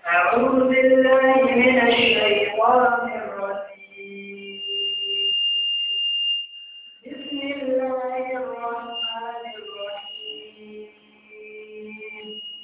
أعوذ بالله من الشيطان الرجيم بسم الله الرحمن الرحيم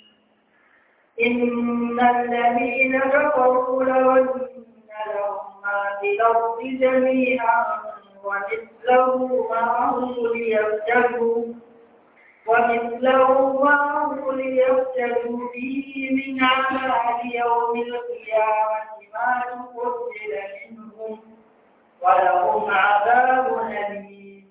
إن الذين كفروا لو أن لهم ما في الأرض جميعا ومثله معه ليفتدوا ومثله معه ليفتدوا به من عذاب يوم القيامة ما تقبل منهم ولهم عذاب أليم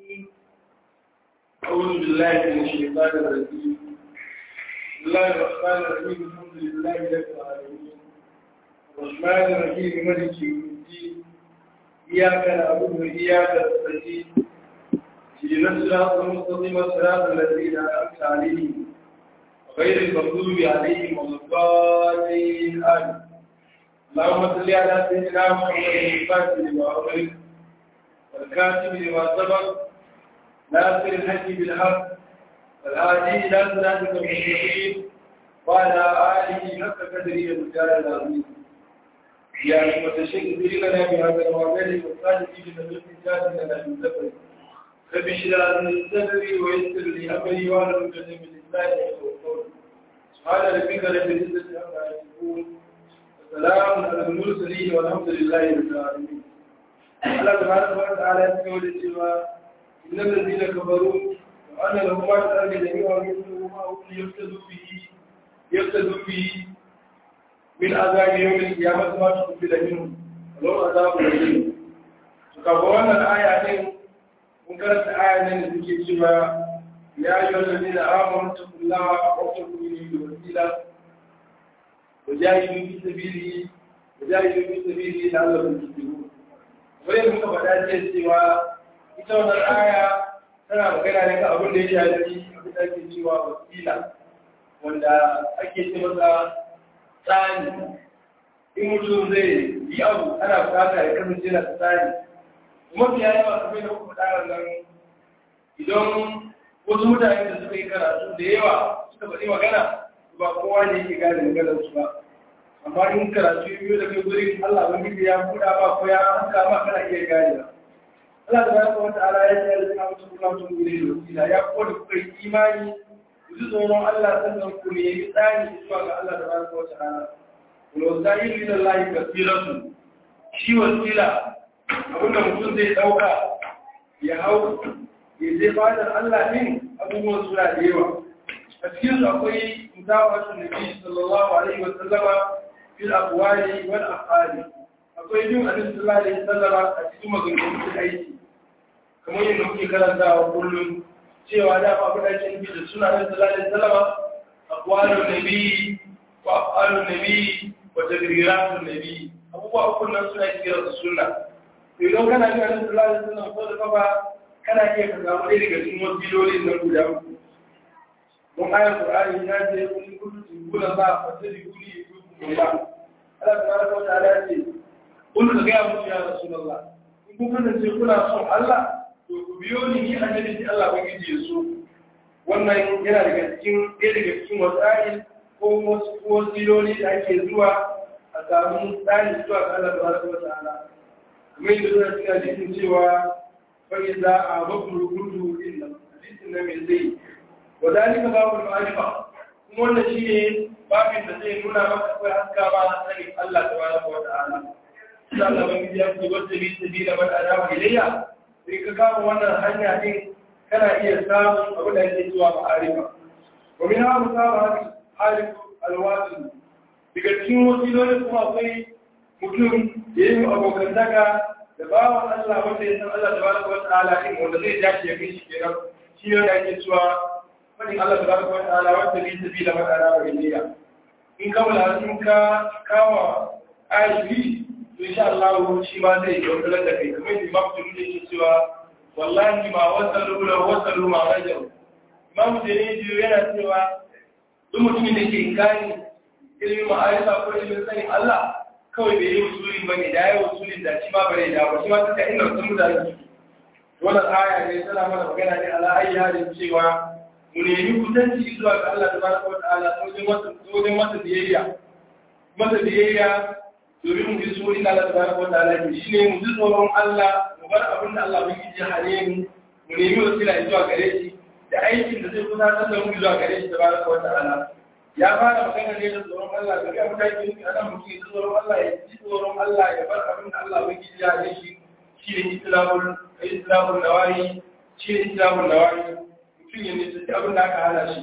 أعوذ بالله من الشيطان الرجيم بسم الله الرحمن الرحيم الحمد لله رب العالمين الرحمن الرحيم ملك يوم الدين إياك نعبد وإياك نستعين اهدنا الصراط المستقيم صراط الذين أنعمت عليهم غير المغضوب عليهم ولا الضالين آمين اللهم صل على سيدنا محمد الفاتح لما أغلق والكاتب لما سبق ناصر الحج بالحق والهادي إلى صراطك المستقيم وعلى آله حق قدره المجال العظيم يا أيها الشيخ لنا بهذا الوعد والصالح بنبي الجاد لنا من زبر رب اشرح لي صدري ويسر لي أمري واحلل عقدة من لساني يفقهوا قولي سبحان ربك رب العزة عما يصفون وسلام على المرسلين والحمد لله رب العالمين الله تبارك وتعالى يقول إن الذين كفروا وأن لهم ما في الأرض جميعا مثله ما هو يفتدوا به يفتدوا به من عذاب يوم القيامة ما تقبل منهم ولو عذاب أليم فكفرنا الآية دي منكرت آية دي تكي cewa يا أيها الذين آمنوا اتقوا الله واتقوا إليه الوسيلة وجاهدوا في سبيله وجاهدوا في سبيله لعلكم تفلحون وين muka faɗa ce cewa ita wannan aya tana magana ne kan abin da ya shafi abin da ake cewa wasila wanda ake ce masa tsani in mutum zai yi abu ana bukata ya kasance na tsani mafi yayi masu mai da kuma ɗarar nan idan wasu mutane da suka yi karatu da yawa suka faɗi magana ba kowa ne yake gane maganar su ba amma in karatu biyu da kai gurin Allah wani ya buɗa ba ko ya hanka ma kana iya gane ba Allah da baraka wata ala ya ce alzina wata kula tun gure da wasila ya ko da kuka yi imani ku ji tsoron Allah sannan ku ne yi tsani zuwa ga Allah da baraka wata ala wal wasailu ila Allah kasiratu shi wasila abinda mutum zai dauka ya hau ya je fadar Allah din abubuwan suna da yawa a cikin su akwai mutawatun nabi sallallahu alaihi wa sallama fil aqwali wal afali akwai bin annabi sallallahu alaihi wa sallama a cikin maganganun aiki kamar yadda muke karantawa kullum cewa da ba kuɗa cin bi da suna da sallallahu salama aqwalun nabi wa af'alun nabi wa tadriratun nabi abubuwa uku nan suna kira da sunna to idan kana ga annabi sallallahu alaihi wasallam ko da kafa kana iya ka samu ɗaya daga cikin wasilolin nan guda uku mun ayar qur'ani ya ce kun kuntu tibuna ba fa tadribuni yukum ba Allah tabaraka wa ta'ala ce kun ka ga musu ya rasulullah in kun kasance kuna son Allah to ku biyo ni ni annabi sai Allah ubangiji ya so wannan yana daga cikin ɗaya daga cikin wasa'il ko wasu wasiloli da ake zuwa a samu tsari zuwa ga Allah tabaraka wa ta'ala kamar yadda zuwa cikin hadisin cewa fa idza abakum rukudu illa hadisin nan mai zai wa dalika babu ma'arifa kuma wannan shine babin da zai nuna maka akwai haska ba na sani Allah tabaraka wa ta'ala sai Allah ubangiji ya ce wata bi sabila man adama ilayya sai ka kama wannan hanya din kana iya samun abu da yake zuwa ma'arifa wa min ha musaba harif alwasi daga cikin wasilolin kuma akwai mutum da yi abokantaka da bawan Allah wanda ya san Allah tabaraka wa ta'ala din wanda zai dace ya kai shi kenan shi ne da yake cewa fadin Allah tabaraka wa ta'ala wanda bi sabila man adama ilayya in ka wala in ka kawa ayi to insha Allah shi ma zai daukalar da kai kamar Imam Tirmidhi yake cewa wallahi ma wasalu la wasalu ma rajau Imam Tirmidhi yana cewa duk mutumin da ke inkari ilimin ma'arifa ko ilimin sanin Allah kawai bai yi usulin bane da yayi usulin da shi ma bare da ba shi ma suka inda sun mutane wannan aya ne tana mana magana ne ala ayi halin cewa mu nemi kusanci zuwa ga Allah tabaraka wa ta'ala wajen masa wajen masa biyayya masa biyayya domin mu bi su inda Allah tabaraka wa ta'ala ke shine mu ji tsoron Allah mu bar abin da Allah bai ji hane mu mu nemi wasila zuwa gare shi da aikin da zai kusantar da mu zuwa gare shi tabaraka wa ta'ala ya fara magana ne da tsoron Allah ga ga mutane ne ana mutum ya tsoron Allah ya ji tsoron Allah ya bar abin da Allah bai ji hane shi shine islamul islamul nawahi shine islamul nawahi mutum ya nisanci abin da aka hana shi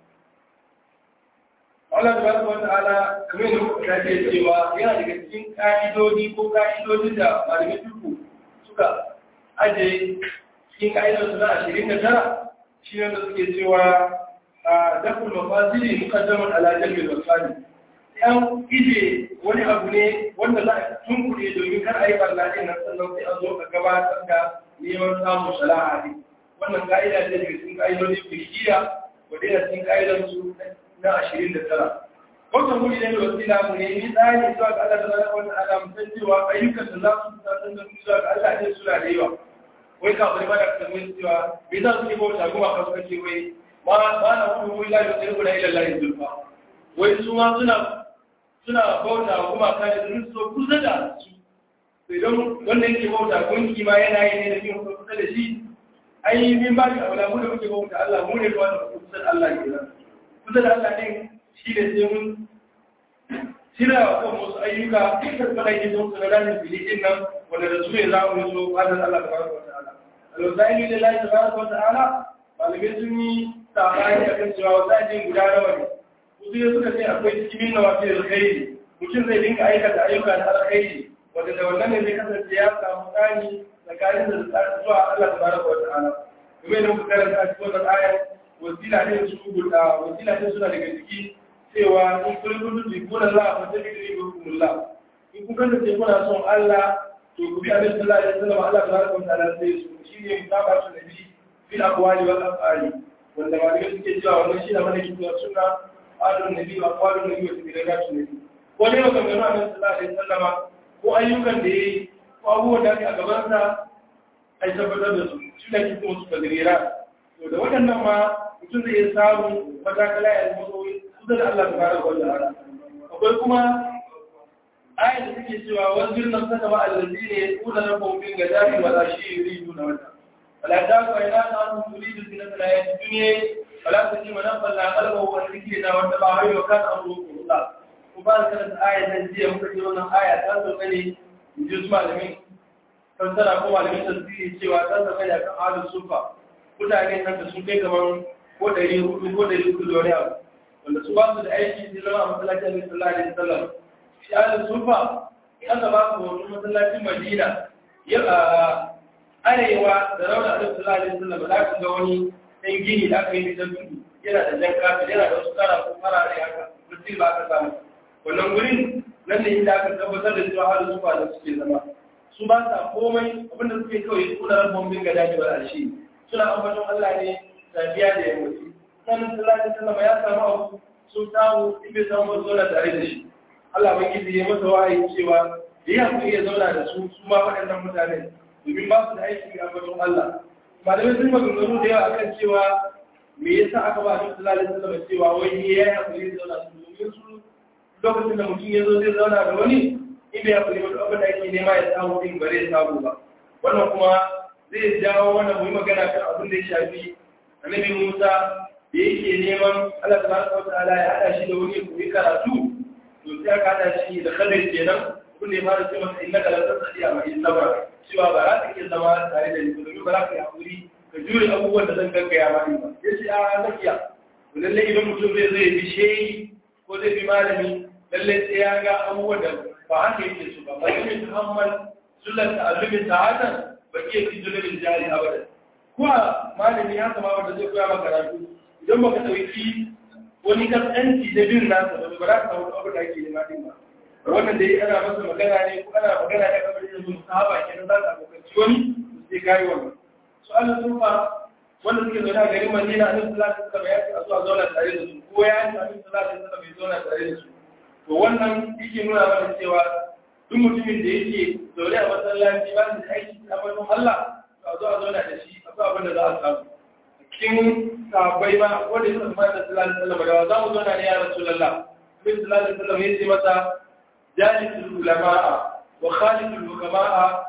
Allah tabaraka wa ta'ala kamar yadda muka kace cewa yana daga cikin ka'idodi ko ka'idodin da malamai tuku suka aje cikin ka'idar su na ashirin da tara shi ne da suke cewa a daful mafasili muqaddamun ala jalbil masali yan ije wani abu ne wanda za a tunkure domin kar a yi barna din nan sannan sai a zo a gabatar da neman samun shala'a ne wannan ka'ida ce daga cikin ka'idodin fiqhiyya wadda yana cikin ka'idar su na ashirin da tara. Wata muri ne da wasila mu ne ni tsari zuwa ga Allah da zara wata ala musan cewa ayyukan da za su fitar da mu zuwa ga Allah ne suna da yawa. Wai ka bari mana ka mai cewa me za su yi bauta kuma ka suka ce wai ma ma na kuma wai la yusiru la ila Allah zulfa. Wai su ma suna suna bauta kuma ka da sun so kusa da su. Idan wanda yake bauta gunki ma yana yi ne da yin kusa da shi ai min ba shi abu da mu da muke bauta Allah mu ne da wanda kusa da Allah kenan. kusa da Allah ɗin shi ne sai mun shirya wa kan wasu ayyuka dukkan malaiki sun su na ramin filikin nan wanda da su ne za mu yi so fadar Allah ta baraka wa ta'ala. Alwasa'ili da Allah ta baraka wa ta'ala malamai sun yi sabani akan cewa wasa'ilin guda nawa ne. Wasu ne suka ce akwai cikin nawa fi alkhairi mutum zai dinga aikata ayyuka na alkhairi wanda da wannan ne zai kasance ya samu tsani tsakanin da zuwa Allah ta baraka wa ta'ala. Kuma idan ku karanta a cikin wannan ayar wasila ne su guda wasila ne suna daga ciki cewa in kun gudu bi kuna la fa ta bi bi kullah in kun kanta ce kuna son Allah to ku bi abin sallallahu alaihi wasallam Allah tabaraka wa ta'ala sai su shine mutaba su nabi fil aqwali wal af'ali wanda ma ne suke cewa wannan shi ne mana kitab sunna alun nabi wa aqwalun nabi wa tibirat nabi ko ne ga gano annabi sallallahu alaihi wasallam ko ayyukan da yayi ko abubuwan da ake a gaban sa ai tabbatar da su shi ne kitab su kadira to da waɗannan ma mutum zai iya samun matakala ya zama kawai kusa da Allah ta fara wanda ara akwai kuma ayin da suke cewa wani jirgin saka ba allazi ne kuna na kofin ga dafi wala shi yuri nuna wata wala ta ku ina ta an turi da sinan da ya duniya wala ta ji mana falla kalba wa zikri na wanda ba hayo kan amru kullu ku ba ka da ayin nan jiya muka ji wannan aya ta zo ne in ji su malamin fassara ko malamin tasiri cewa ta zama da kan ahlus sufa mutane nan da sun kai kamar ko ɗari hudu ko ɗari hudu da wani abu wanda su ba su da aiki su zama a masallacin alaihi sallallahu alaihi wasallam shi alin sufa in aka ba su wani masallacin madina ya a arewa da rauna alaihi sallallahu alaihi wasallam ba za ka ga wani ɗan gini da aka yi bisan tudu yana da jan kafin yana da wasu kara ko farare haka mutum ba aka samu wannan gurin nan ne inda aka tabbatar da cewa alin sufa da suke zama su ba sa komai abinda suke kawai kuna rabon bin gada ne ba a shi suna ambaton Allah ne safiya da yammaci sanin sallallahu sallama ya samu abu sun samu in bai samu wasu zauna tare da shi Allah bai gizi ya masa wahayi cewa da ya hankali ya zauna da su su ma waɗannan mutane domin ba su da aiki ga ambaton Allah malamai sun maganganu da yawa akan cewa me yasa aka ba su sallallahu alaihi wasallam cewa wai ne ya yi hankali ya zauna su domin su lokacin da mutum ya zo zai zauna da wani in bai hankali wani abin da ake nema ya samu din ba zai samu ba wannan kuma zai jawo wannan mu yi magana kan abin da ya shafi annabi Musa da yake neman Allah tabaraka wataala ya hada shi da wani koyi karatu to sai aka hada shi da Khadir kenan kun ne fara ce masa innaka la tasdi amma in sabra cewa ba za ka iya zama tare da ni domin ba za ka yi hakuri ka jure abubuwan da zan gaggaya ma ni ba yace a zakiya to lalle idan mutum zai zai bi shehi ko zai bi malami lalle sai ya ga abubuwan da ba haka yake su ba ba yake muhammad sullan ta'allumin ta'atan ba ke fi zulubin jari abadan kuwa malami ya kama wanda zai koya maka karatu idan baka dauki wani kasance da bin nasa ba ba za ka samu abin da ake nema din ba wannan da ana masa magana ne ko ana magana ne kamar yanzu sahaba kenan za ka abokanci wani sai kai wannan su Allah sun fa wanda suke zaune a garin Madina Annabi sallallahu alaihi wasallam ya ce a zuwa zauna tare da su ko ya ce Annabi sallallahu alaihi wasallam ya zauna tare da su to wannan yake nuna mana cewa duk mutumin da yake zaune a masallaci ba da aiki a wajen Allah a zo a zauna da shi akwai abin da za a samu cikin sahabbai ma wanda suka zama da sallallahu alaihi wasallam da za mu zauna ne ya rasulullah bin sallallahu alaihi wasallam ya ce masa jalisul ulama'a wa khaliful hukama'a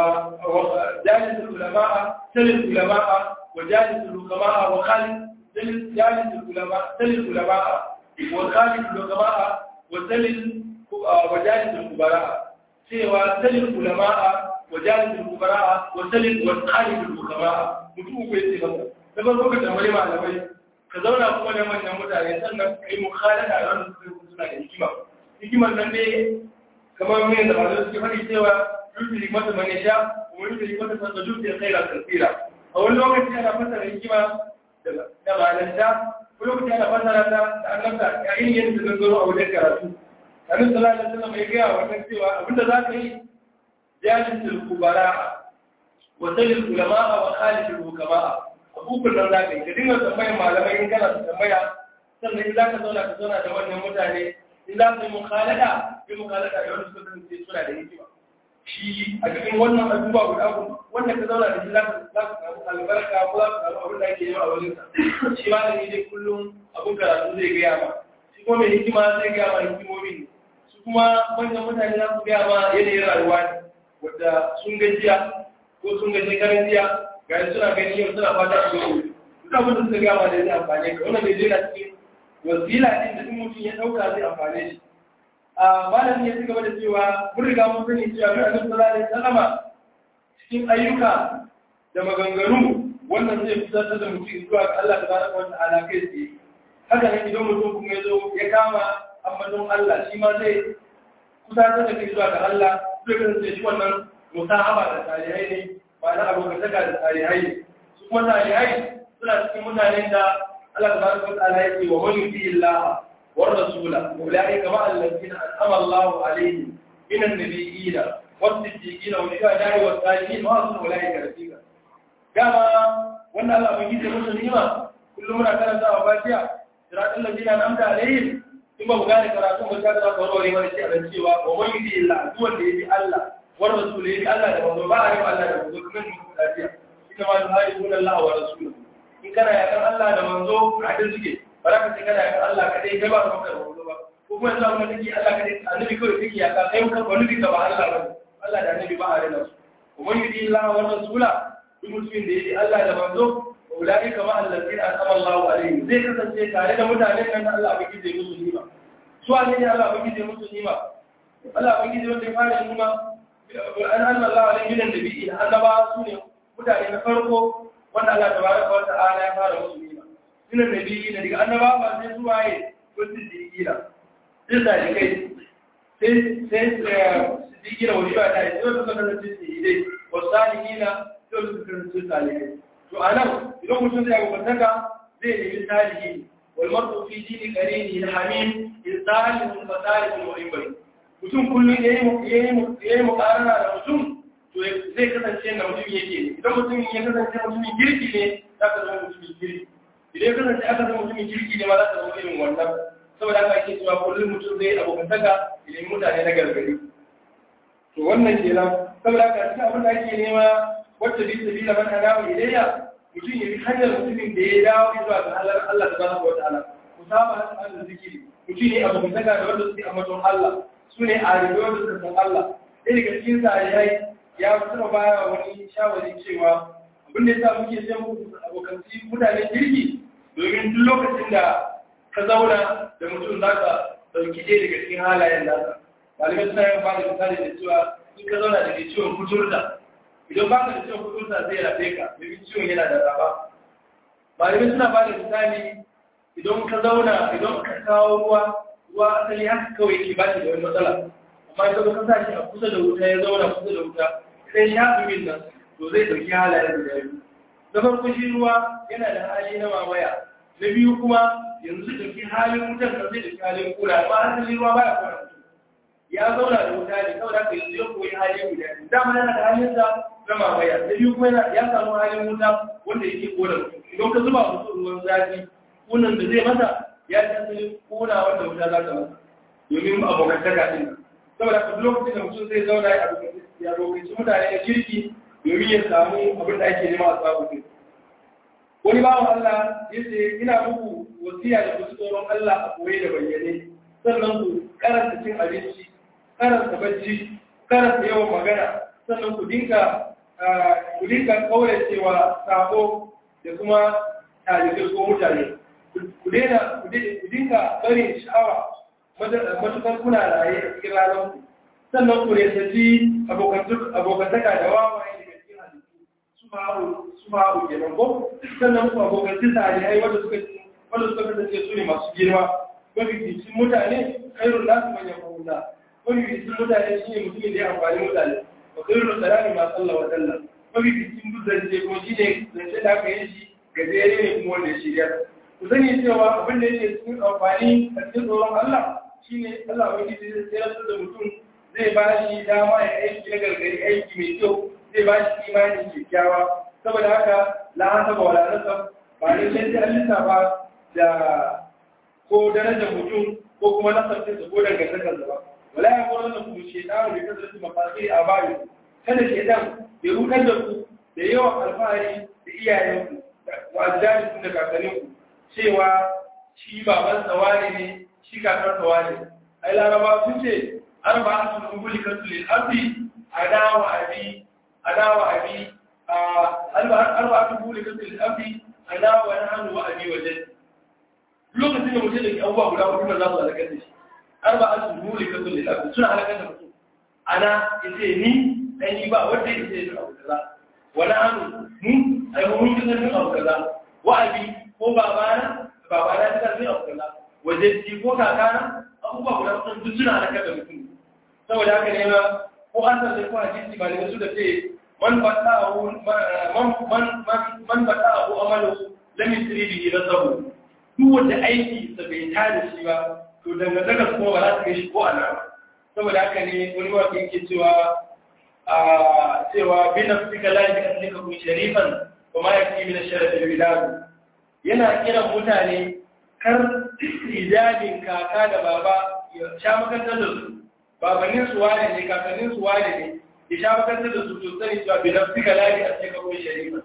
وجالس العلماء سل العلماء وجالس الحكماء وخالف جالس العلماء سل العلماء وخالف الحكماء وسل وجالس الكبراء سوى سل العلماء وجالس الكبراء وسل وخالف الحكماء mutum bai ce masa da ban lokacin tambayi malamai ka zauna kuma da manyan mutane sannan ka yi mukhalada da wanda suka suna da hikima hikimar nan ne kamar mai da malamai suke faɗi cewa yudri mata man yasha wa yudri mata man yudri khairan kathira a wani lokaci ana fasara hikima da malanta ko lokaci ana fasara ta da annabta yayin yin da gangaro a wajen karatu annabi sallallahu alaihi wasallam ya ga wannan cewa abinda za ka yi jalisul kubara wa sayyid ulama wa khaliful hukama abubuwan nan za ka yi ka dinga tambayar malamai in kana tambaya sannan in za ka zauna ka zauna da wannan mutane in za ka yi mukhalada yi mukhalada da wani suka kasance suna da hikima shi a cikin wannan abubuwa guda uku wanda ka zauna da shi za ka samu albarka ko za ka samu abin da ake yi a wajen sa shi ma ne dai kullum abin karatu zai gaya ma shi kuma mai hikima zai gaya ma hikimomi ne su kuma manyan mutane za su gaya ma yanayin rayuwa ne wadda sun gajiya ko sun gaji karin jiya ga suna gani yau suna fata a gaba duk abin da suka gaya ma da zai amfane ka wannan bai zai na cikin wasila ɗin da in mutum ya ɗauka zai amfane shi malam ya ci gaba da cewa mun riga mun sani cewa mai annabi sallallahu alaihi wasallama cikin ayyuka da maganganu wannan zai fitar da mutum zuwa ga Allah tabaraka wa ta'ala kai tsaye haka ne idan mutum kuma ya zo ya kama ambaton Allah shi ma zai kusatar da kai zuwa ga Allah zai kasance shi wannan musahaba da tarihai ne ba na abokantaka da tarihai ne su kuma tarihai suna cikin mutanen da Allah tabaraka wa ta'ala ya ce wa man yuti Allah والرسول أولئك مع الذين أنعم الله عليهم من النبيين والصديقين والشهداء والصالحين وحسن أولئك رفيقا كما وأن الله من جيد مسلمين كل من كان سوى فاتحة صراط الذين أنعمت عليهم ثم بغاني كراتون وشاكرا قروري ورشي على الشيوى ومن يدي الله دون يدي الله والرسول يدي الله لمن بارك الله لمن من مكتاتيا إنما يهاجمون الله ورسوله إن كان يكن الله لمن ذو عدل سكي ba za ka ce kana yakan Allah kadai kai ba ka maka rahoto ba ko kuma yanzu abin da kake Allah kadai annabi kawai kake yaka kai muka wani bika ba Allah ba Allah da annabi ba a rena su kuma yudi Allah wa rasula duk mutumin da yake Allah da manzo ulai kama allazina asama Allah alaihi zai kasance tare da mutanen nan Allah ba kije musu nima su ne ne Allah ba kije musu nima Allah ba kije wanda ya fara nima an Allah alaihi min nabi annaba su ne mutane na farko wanda Allah tabaraka wa ta'ala ya fara musu nima suna nabi na daga annaba ba sai su waye wasu digila sai da kai sai sai digila wani ba da sai wasu kan su yi dai wasalihina sai wasu kan su salihai to anan idan mutum zai abu bataka zai nemi salihi wal mar'u fi dini qarini al hamim insalihu wa salihun wa ibri mutum kullum yayi yayi yayi mukarana da mutum to zai kasance na mutum yake ne idan mutum ya kasance mutumin girki ne zaka zama mutumin girki idan kasance aka zama mutumin kirki ne ma za ta zama irin wannan saboda haka ake cewa kullum mutum zai abokantaka idan mutane na gargari to wannan kenan saboda haka cikin abin da ake nema wacce bi sabila man anawa ilayya mutum ya bi hanyar mutumin da ya dawo zuwa ga Allah Allah tabaraka wa ta'ala ku saba da zikiri mutum ne abokantaka da wanda suke ambaton Allah su ne a rigo da suka san Allah ɗaya daga cikin sa ya fito baya wani shawari cewa abin da ya sa muke sai abokanci mutane kirki domin duk lokacin da ka zauna da mutum za ka ɗauki ɗaya daga cikin halayen nasa malamai suna yin bada misali da cewa in ka zauna da ke ciwon kuturta idan ba ka da ciwon kuturta zai rafe ka domin ciwon yana da raba malamai suna bada misali idan ka zauna idan ka kawo ruwa ruwa asali haka kawai ke ba shi da wani matsala amma idan ka sa shi a kusa da wuta ya zauna kusa da wuta sai shafi min nan to zai ɗauki halayen da biyu na farko shi ruwa yana da hali na mamaya na biyu kuma yanzu ɗauki halin wutar da zai ɗauki halin kula amma asali ruwa baya kula mutum ya zauna da wuta ne saboda haka yanzu ya koyi hali guda biyu dama yana da halin sa na mamaya na biyu kuma ya samu halin wuta wanda yake kona mutum idan ka zuba mutum ruwan zafi kunan da zai masa ya ci asali kona wanda wuta za ta masa domin abokantaka ɗin saboda haka lokacin da mutum zai zauna ya abokanci mutane da kirki domin ya samu abin da ake nema a sabu ne. Wani bawan Allah ya ce, ina muku wasiya da kusa tsoron Allah a koye da bayyane, sannan ku karanta cin abinci, karanta bacci karanta yawan magana sannan ku dinga ku dinga kauracewa sabo da kuma talibai ko mutane ku daina ku dinga barin sha'awa matukar kuna raye a cikin ranar ku sannan ku resaci abokantaka da wawaye daga cikin halittu su ma'aru kenan ko sannan ku abokanci salihai wanda suka wanda suka kasance su ne masu girma mafificin mutane kairun nasu manyan mahuna mafificin mutane shi ne mutumin da ya amfani mutane wa kairun salami masu Allah wa dalla mafificin zance kuma shi ne zance da aka yi shi gajere ne kuma wanda ya shirya ku sani cewa abin da yake cikin amfani a cikin tsoron Allah shi ne Allah wani zai tsere da mutum zai ba shi dama ya aiki na gargari aiki mai kyau zai ba shi imanin kyakkyawa saboda haka la'asa ba wala nasa ba ne sai sai Allah ba da ko darajar mutum ko kuma nasarta da ko dangantakar ba wala ya kora da kuma shedanu da kasar mafasiri a bayu kada shedan ya rukar da ku da yawan alfahari da iyayenku wa ajdadikum da kakanninku cewa shi baban tsawari ne shi kakar tsawari ai laraba sun ce arba'atun ubulikatu lil ardi ada wa abi ada wa abi arba'atun ubulikatu lil ardi ada wa nahnu wa abi wa jaddi lokacin da mutum da ke abubuwa guda hudu da za su halakar da shi arba'atun ubulikatu lil ardi suna halakar da mutum ana yace ni dan ni ba wanda yake yin abu kaza wala anu mu ai mun yi yin abu kaza wa abi ko babana babana ta yin abu kaza waje ji ko kakana abubuwa guda sun duk suna halakar da mutum saboda haka ne ma ko an san ko hadisi ba da su da ce man bata'ahu man man man bata'ahu amalu lam yusri bihi nasabu duk wanda aiki sa bai tada shi ba to dangantaka kuma ba za ta kai shi ko ana ba saboda haka ne wani mawaƙi yake cewa a cewa bin nafsika la yakhlika kun sharifan wa ma yakfi min ash-sharaf al-bilad yana kiran mutane kar ijabin kaka da baba ya sha makantar da su babannin su wane ne kakannin su wane ne ya sha makantar da su to sani cewa bin nafsika la yakhlika kun sharifan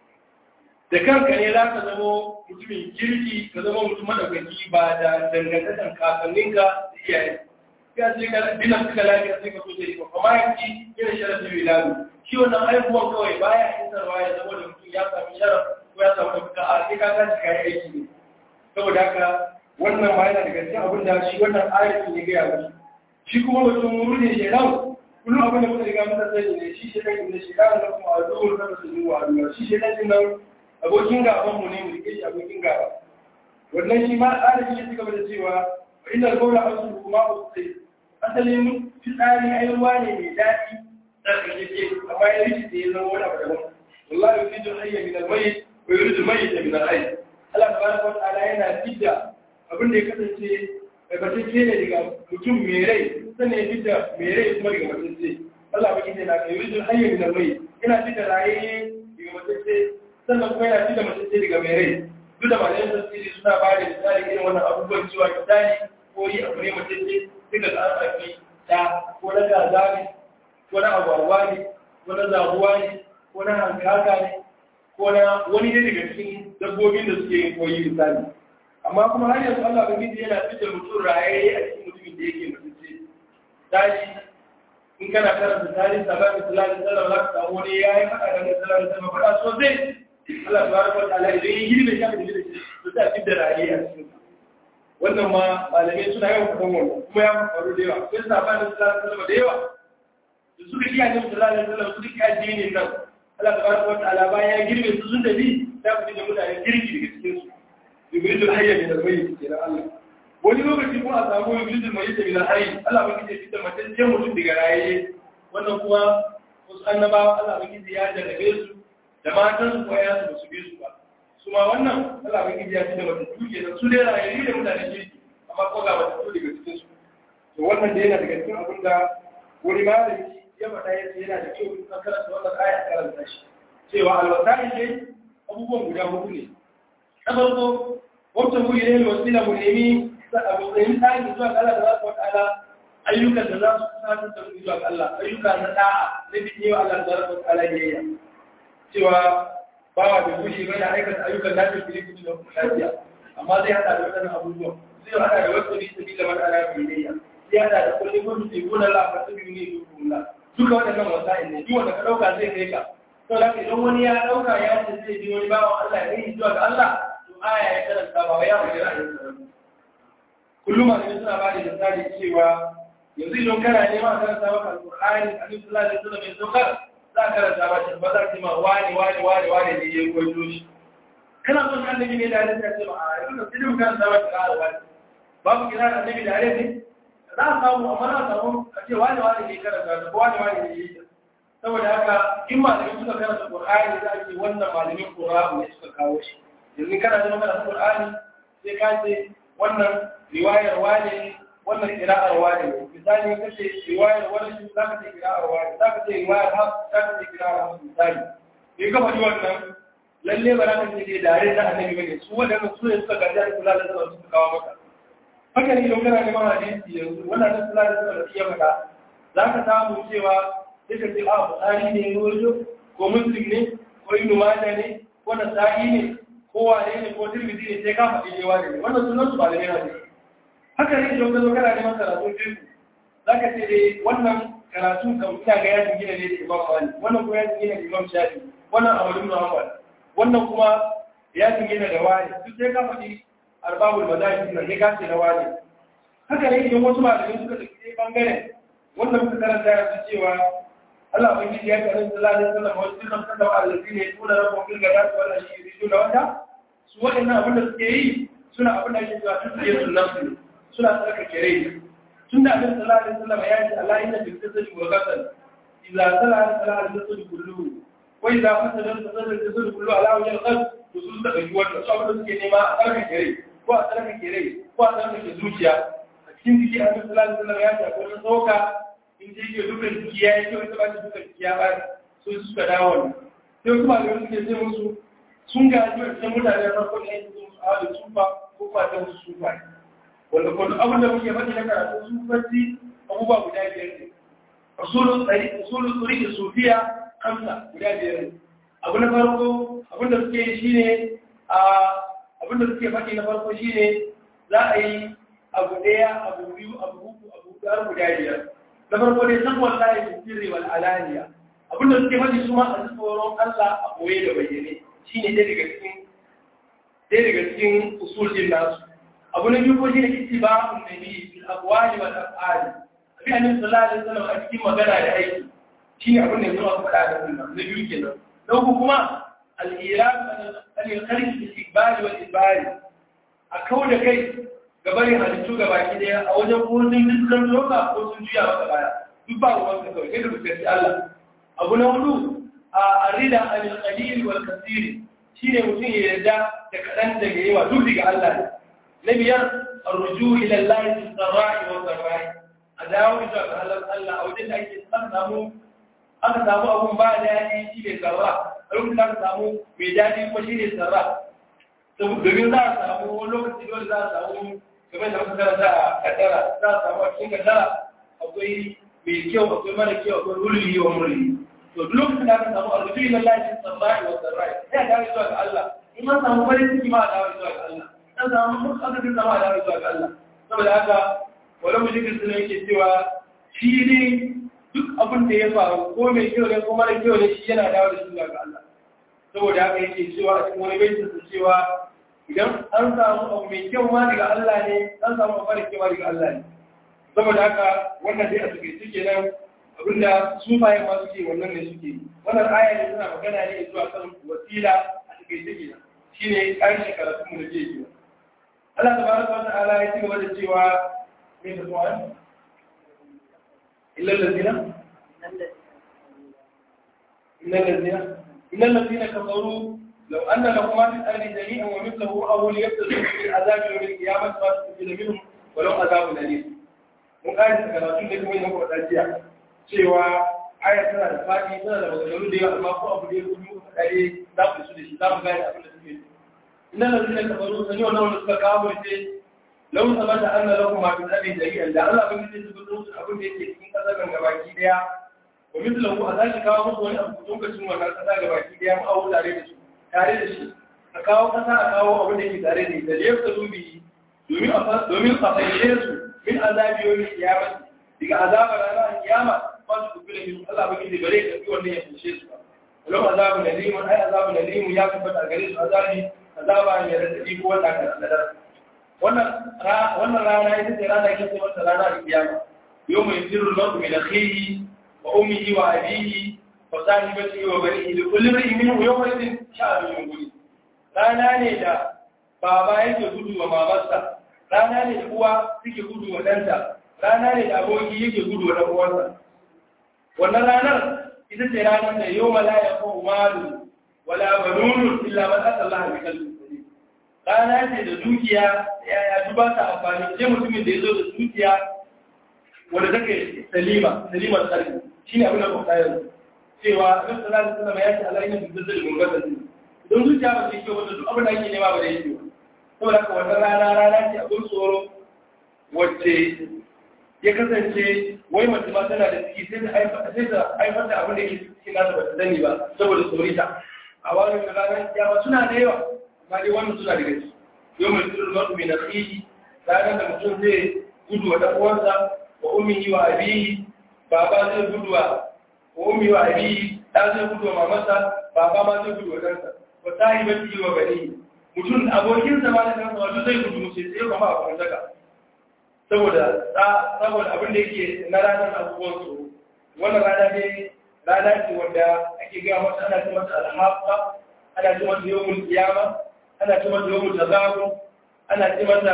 da kanka ne za ka zama mutumin kirki ka zama mutum madaukaki ba da dangantakan kakanninka da iyaye ya ce ka dina suka lafiya sai ka so da riko amma yanki yana sharafin wiladu shi wannan haihuwan kawai baya isarwa ya zama da mutum ya sami sharaf ko ya samu ɗaukaka a sai ka tashi kayan aiki ne saboda haka wannan ma yana daga cikin abin da shi wannan ayatin ya gaya musu shi kuma mutum rune shedan kullum abin da muka riga muka sani ne shi shedan inda shedan na kuma a zuwa na su zuwa a duniya shi shedan din nan abokin gaban mu ne mu rike shi abokin gaba wannan shi ma ayatin ya ci gaba da cewa inda alƙawla an su kuma ba su asalin fitsari ai ruwa ne mai daɗi tsarkakeke amma ya rishi da ya zama wani abu daban wallahi yuridu hayya min al-mayyit wa yuridu mayyita min al-hayy Allah tabaraka wa ta'ala yana fidda abin da ya kasance batacce ne daga mutum mai rai sannan ya fidda mai rai kuma daga matacce Allah baki ne na ka yuridu hayya min al-mayyit yana fidda raye daga matacce sannan kuma yana fidda matacce daga mai rai duk da malayan tafsiri suna ba da misali irin wannan abubuwan cewa misali ko yi abu ne matacce duka da an sami ta ko na gaza ne ko na agwagwa ne ko na zabuwa ne ko na hankaka ne ko na wani ne daga cikin dabbobin da suke yin koyi misali amma kuma har yanzu Allah ba miji yana fitar mutum rayaye a cikin mutumin da yake mutunce tashi in kana karanta tarihin sabanin sallallahu alaihi wasallam za ka samu wani yayi faɗa da sallallahu alaihi wasallam faɗa sosai Allah subhanahu wa ta'ala idan ya girbe shi da shi to sai fitar rayaye a cikin wannan ma malamai suna yawan faɗan wannan kuma ya faru da yawa sai sa ba da sallallahu da yawa da suka kiyaye da sallallahu alaihi wasallam suka kiyaye dinin nan Allah tabaraka wa ta'ala bayan ya girbe su sun tafi ta fi da mutane kirki daga cikin su yubridul hayya min al-mayyit kenan Allah wani lokaci kuma a samu yubridul mayyit min al-hayy Allah ba kike fitar mutum je mutum daga raye wannan kuma wasu annabawa Allah ba kike ya jarrabe su da matan su ko ya su su bi su ba su ma wannan Allah bai ya ci da wata tuke da su dai rayuwa da mutanen kirki amma ko ga wata tuke daga cikin su to wannan dai yana daga cikin abin da wani malami ya faɗa yace yana da kyau in ka karanta wannan aya karanta shi cewa alwasai dai abubuwan guda hudu ne na farko wata mu yi ne wasila mu nemi abu tsayin tsari zuwa ga Allah da za su wata ala ayyukan da za su kusantar da mu zuwa ga Allah ayyuka na da'a na bidiyo Allah da za su wata ala biyayya cewa bawa da gushi bai na aikata ayyukan da ke fili da lafiya amma zai hada da wadannan abubuwan zai hada da wasu bi sabi da madara biyayya ya da da kulli kun fi kuna la fa tabi ni kuna duka waɗannan wasa'il ne duk wanda ka dauka zai kai ka to da idan wani ya dauka ya ce zai ji wani bawan Allah ya yi zuwa ga Allah to aya ya karanta ba ya fara ra'ayin sa kullum ma ne suna ba da misali cewa yanzu idan kana nema a karanta maka alqur'ani annabi sallallahu alaihi wasallam ya saukar za ka karanta ba shi ba za ka ma wani wani wani wani ne ya koyo shi kana son annabi ne da ya ce ba a yanzu sai mun karanta ba ka wani babu kira annabi da ya ce za a samu amma na samu a ce wani wani ne karanta da wani wani ne yi saboda haka in malamin suka karanta qur'ani za a ce wannan malamin qur'ani ne suka kawo shi yanzu kana da magana qur'ani sai ka ce wannan riwayar wani wannan kira'ar wani ne misali ka ce riwayar wani za ka ce kira'ar wani za ka ce riwayar haf za ka ce kira'ar haf misali in ka faɗi wannan lalle ba za ka ce dai dare na annabi bane su waɗanda su ne suka gaji da kula da zama suka kawo maka haka ne idan kana neman hadisi yanzu wannan da kula da zama iya faɗa za ka samu cewa sai ka ce a buhari ne rojo ko muslim ne ko ibnu majah ne ko nasa'i ne ko wane ne ko tirmidhi ne sai ka faɗi ne wane ne wannan sunan su ba da ne hadisi haka ne idan ka zo kana neman karatu fiqh za ka ce dai wannan karatu kan ina ga yajin gina ne da imam malik wannan ko yajin gina da imam shafi wannan abu ibn hanbal wannan kuma yajin gina da wani duk sai ka faɗi arbabul madahib nan ne ka ce na wani haka ne idan wasu malamai suka tafi dai bangaren wannan muka karanta yanzu cewa Allah ubangiji ya karin sallallahu alaihi wasallam wa sallam kada wa allazina yaquluna rabbahum bil ghadati wal ashi yuriduna wajha su waɗannan abin da suke yi suna abin da ake cewa tsaye sunan su suna tsarkake rai tun da abin sallallahu alaihi wasallam ya ce Allah inna fil jasadi wa ghasal idza sala sala al jasadu kulluhu wa idza fasada fasada al jasadu kulluhu ala wajhi al qalb to sun da ɗauki wannan su abin da suke nema a tsarkake rai ko a tsarkake rai ko a tsarkake zuciya a cikin jiki abin sallallahu alaihi wasallam ya ce akwai wani tsoka in je ke dukkan jiki ya yi kyau ita ba ta dukkan jiki ya bari so suka dawo ne sai kuma da suke ce musu sun gaji wa cikin mutane na farko ne su musu awa da sufa ko kuma ta musu sufa wanda kuma abin da muke faɗi na karatu sufanci abubuwa guda biyar ne usulun tsari usulun tsari da sufiya kamsa guda biyar ne abu na farko abin da suke yi shine a abin da suke faɗi na farko shine za a yi abu ɗaya abu biyu abu uku abu biyar guda biyar na farko dai san wallahi fi sirri wal alaniya abin da suke faɗi su ma a tsoron Allah a koye da bayyane shine ɗaya daga cikin ɗaya daga cikin usul din nasu abu na biyu ko shine ittiba'un nabi fil aqwali wal af'ali abin annabi sallallahu alaihi wasallam a cikin magana da aiki shine abin da yanzu aka faɗa da wannan na biyu kenan na uku kuma al-irad al-kharij fil iqbal wal idbari a kawo da kai gabarin halittu ga baki daya a wajen ko sun dukkan loka ko sun juya maka baya duk ba ruwan ka kawai kai da fuskanci Allah abu na hudu a arida anil qalil wal kathir shine mutum ya yarda da kadan daga yawa duk daga Allah ne na biyar arruju ila Allah fi sarra'i wa sarra'i a dawo zuwa ga Allah Allah a wajen da ake san samu aka samu abun ba daɗi shi ne sarra a lokacin da aka samu mai daɗi kuma shi ne sarra domin za a samu wani lokaci dole za a samu game da muka karanta a kaddara za a samu a cikin kaddara akwai mai kyau akwai mara kyau akwai rulli wa murli to duk lokacin da aka samu arzuki na lafi sarra'i wa sarra'i sai a dawo zuwa ga Allah in an samu farin ciki ma a dawo zuwa ga Allah an samu mutu aka fi sama a dawo zuwa ga Allah saboda haka wani mujikin suna yake cewa shi ne duk abin da ya faru ko mai kyau ne ko mara kyau ne shi yana dawo da shi zuwa ga Allah saboda haka yake cewa a cikin wani baitin su cewa idan an samu abu mai kyau ma daga Allah ne an samu abu mara kyau ma daga Allah ne saboda haka wannan dai a suke suke nan abinda sufaye ma suke wannan ne suke wannan aya ne suna magana ne zuwa kan wasila a suke suke nan shine ƙarshen karatun mu da ke yi Allah tabaraka wa ta'ala ya ci gaba da cewa me da tuwan illa allazina illa allazina illa allazina kafaru لو أن لهم ما في الأرض جميعا ومثله أو ليبتدوا في العذاب يوم القيامة ما تستفيد منهم ولو عذاب أليم mun ƙari daga karatun da kuma yin kwaɗa jiya cewa aya tana da faɗi tana da maganganu da yawa amma ko abu da ya kuma muka kare za mu su da shi za mu gane abin da suke ina da zai ka faru sani wannan wanda suka kawo ce lau sama da an na lahu ma fi tsarin jari'an da Allah bin zai zuba musu abin da yake cikin ƙasar nan gabaki ɗaya wa mislahu a zaki kawo musu wani abu lokacin wannan ƙasa gabaki ɗaya mu awo tare da su tare da shi a kawo kasa a kawo abin da ke tare da ita da yadda zubi domin a fashe su min azabi yawmi qiyamah daga azabar ranar kiyama ba su kubila min Allah ba kidi bare ka fi wannan ya fushe su ba walau azabu nalim ai azabu nalim ya tabbata gare su azabi azaba ne da tafi ko wanda ka sadar wannan wannan rana ita ce rana ke ce mata rana da kiyama yawma yasiru al-mar'u min akhihi wa ummihi wa abihi wa sahibatihi wa banihi li kulli imrin minhum yawma idhin sha'anu yughni rana ne da baba yake gudu wa mamarsa rana ne da uwa suke gudu wa ɗanta rana ne da aboki yake gudu wa ɗan'uwansa wannan ranar ita ce ranar da yau mala ya kawo malu wala banunun illa man asa Allah bi kalbi rana ce da dukiya ya ya duba ta amfani sai mutumin da ya zo da dukiya wanda take salima salima sarki shine abin da ku kayar cewa Annabi sallallahu alaihi wasallam ya ce Allah yana da zalzalin gungatan don zuciya ba sai kyau wanda duk abin da ake nema ba da yake ba saboda haka wannan rana rana ce abin tsoro wacce ya kasance wai mace ma tana da ciki sai ta haifar da abin da yake cikin nasa ba ta sani ba saboda tsorita a wani da ranar kiyama suna da yawa amma dai wannan suna da gaci yau mai tsirin masu mai nasihi ranar da mutum zai gudu wa ɗan uwansa wa ummihi wa abihi baba zai gudu wa ummi wa abihi ɗa zai gudu wa mamarsa baba ma zai gudu wa ɗansa wa sahibati wa bani mutum abokin zama da kansa wato zai gudu mutum sai kuma a kuma saka saboda saboda abin da yake na ranar abubuwan su wannan rana ne rana ce wanda ake ga masa ana ce masa alhaqa ana ce masa yawmul qiyama ana ce masa yawmul tazabun ana ce masa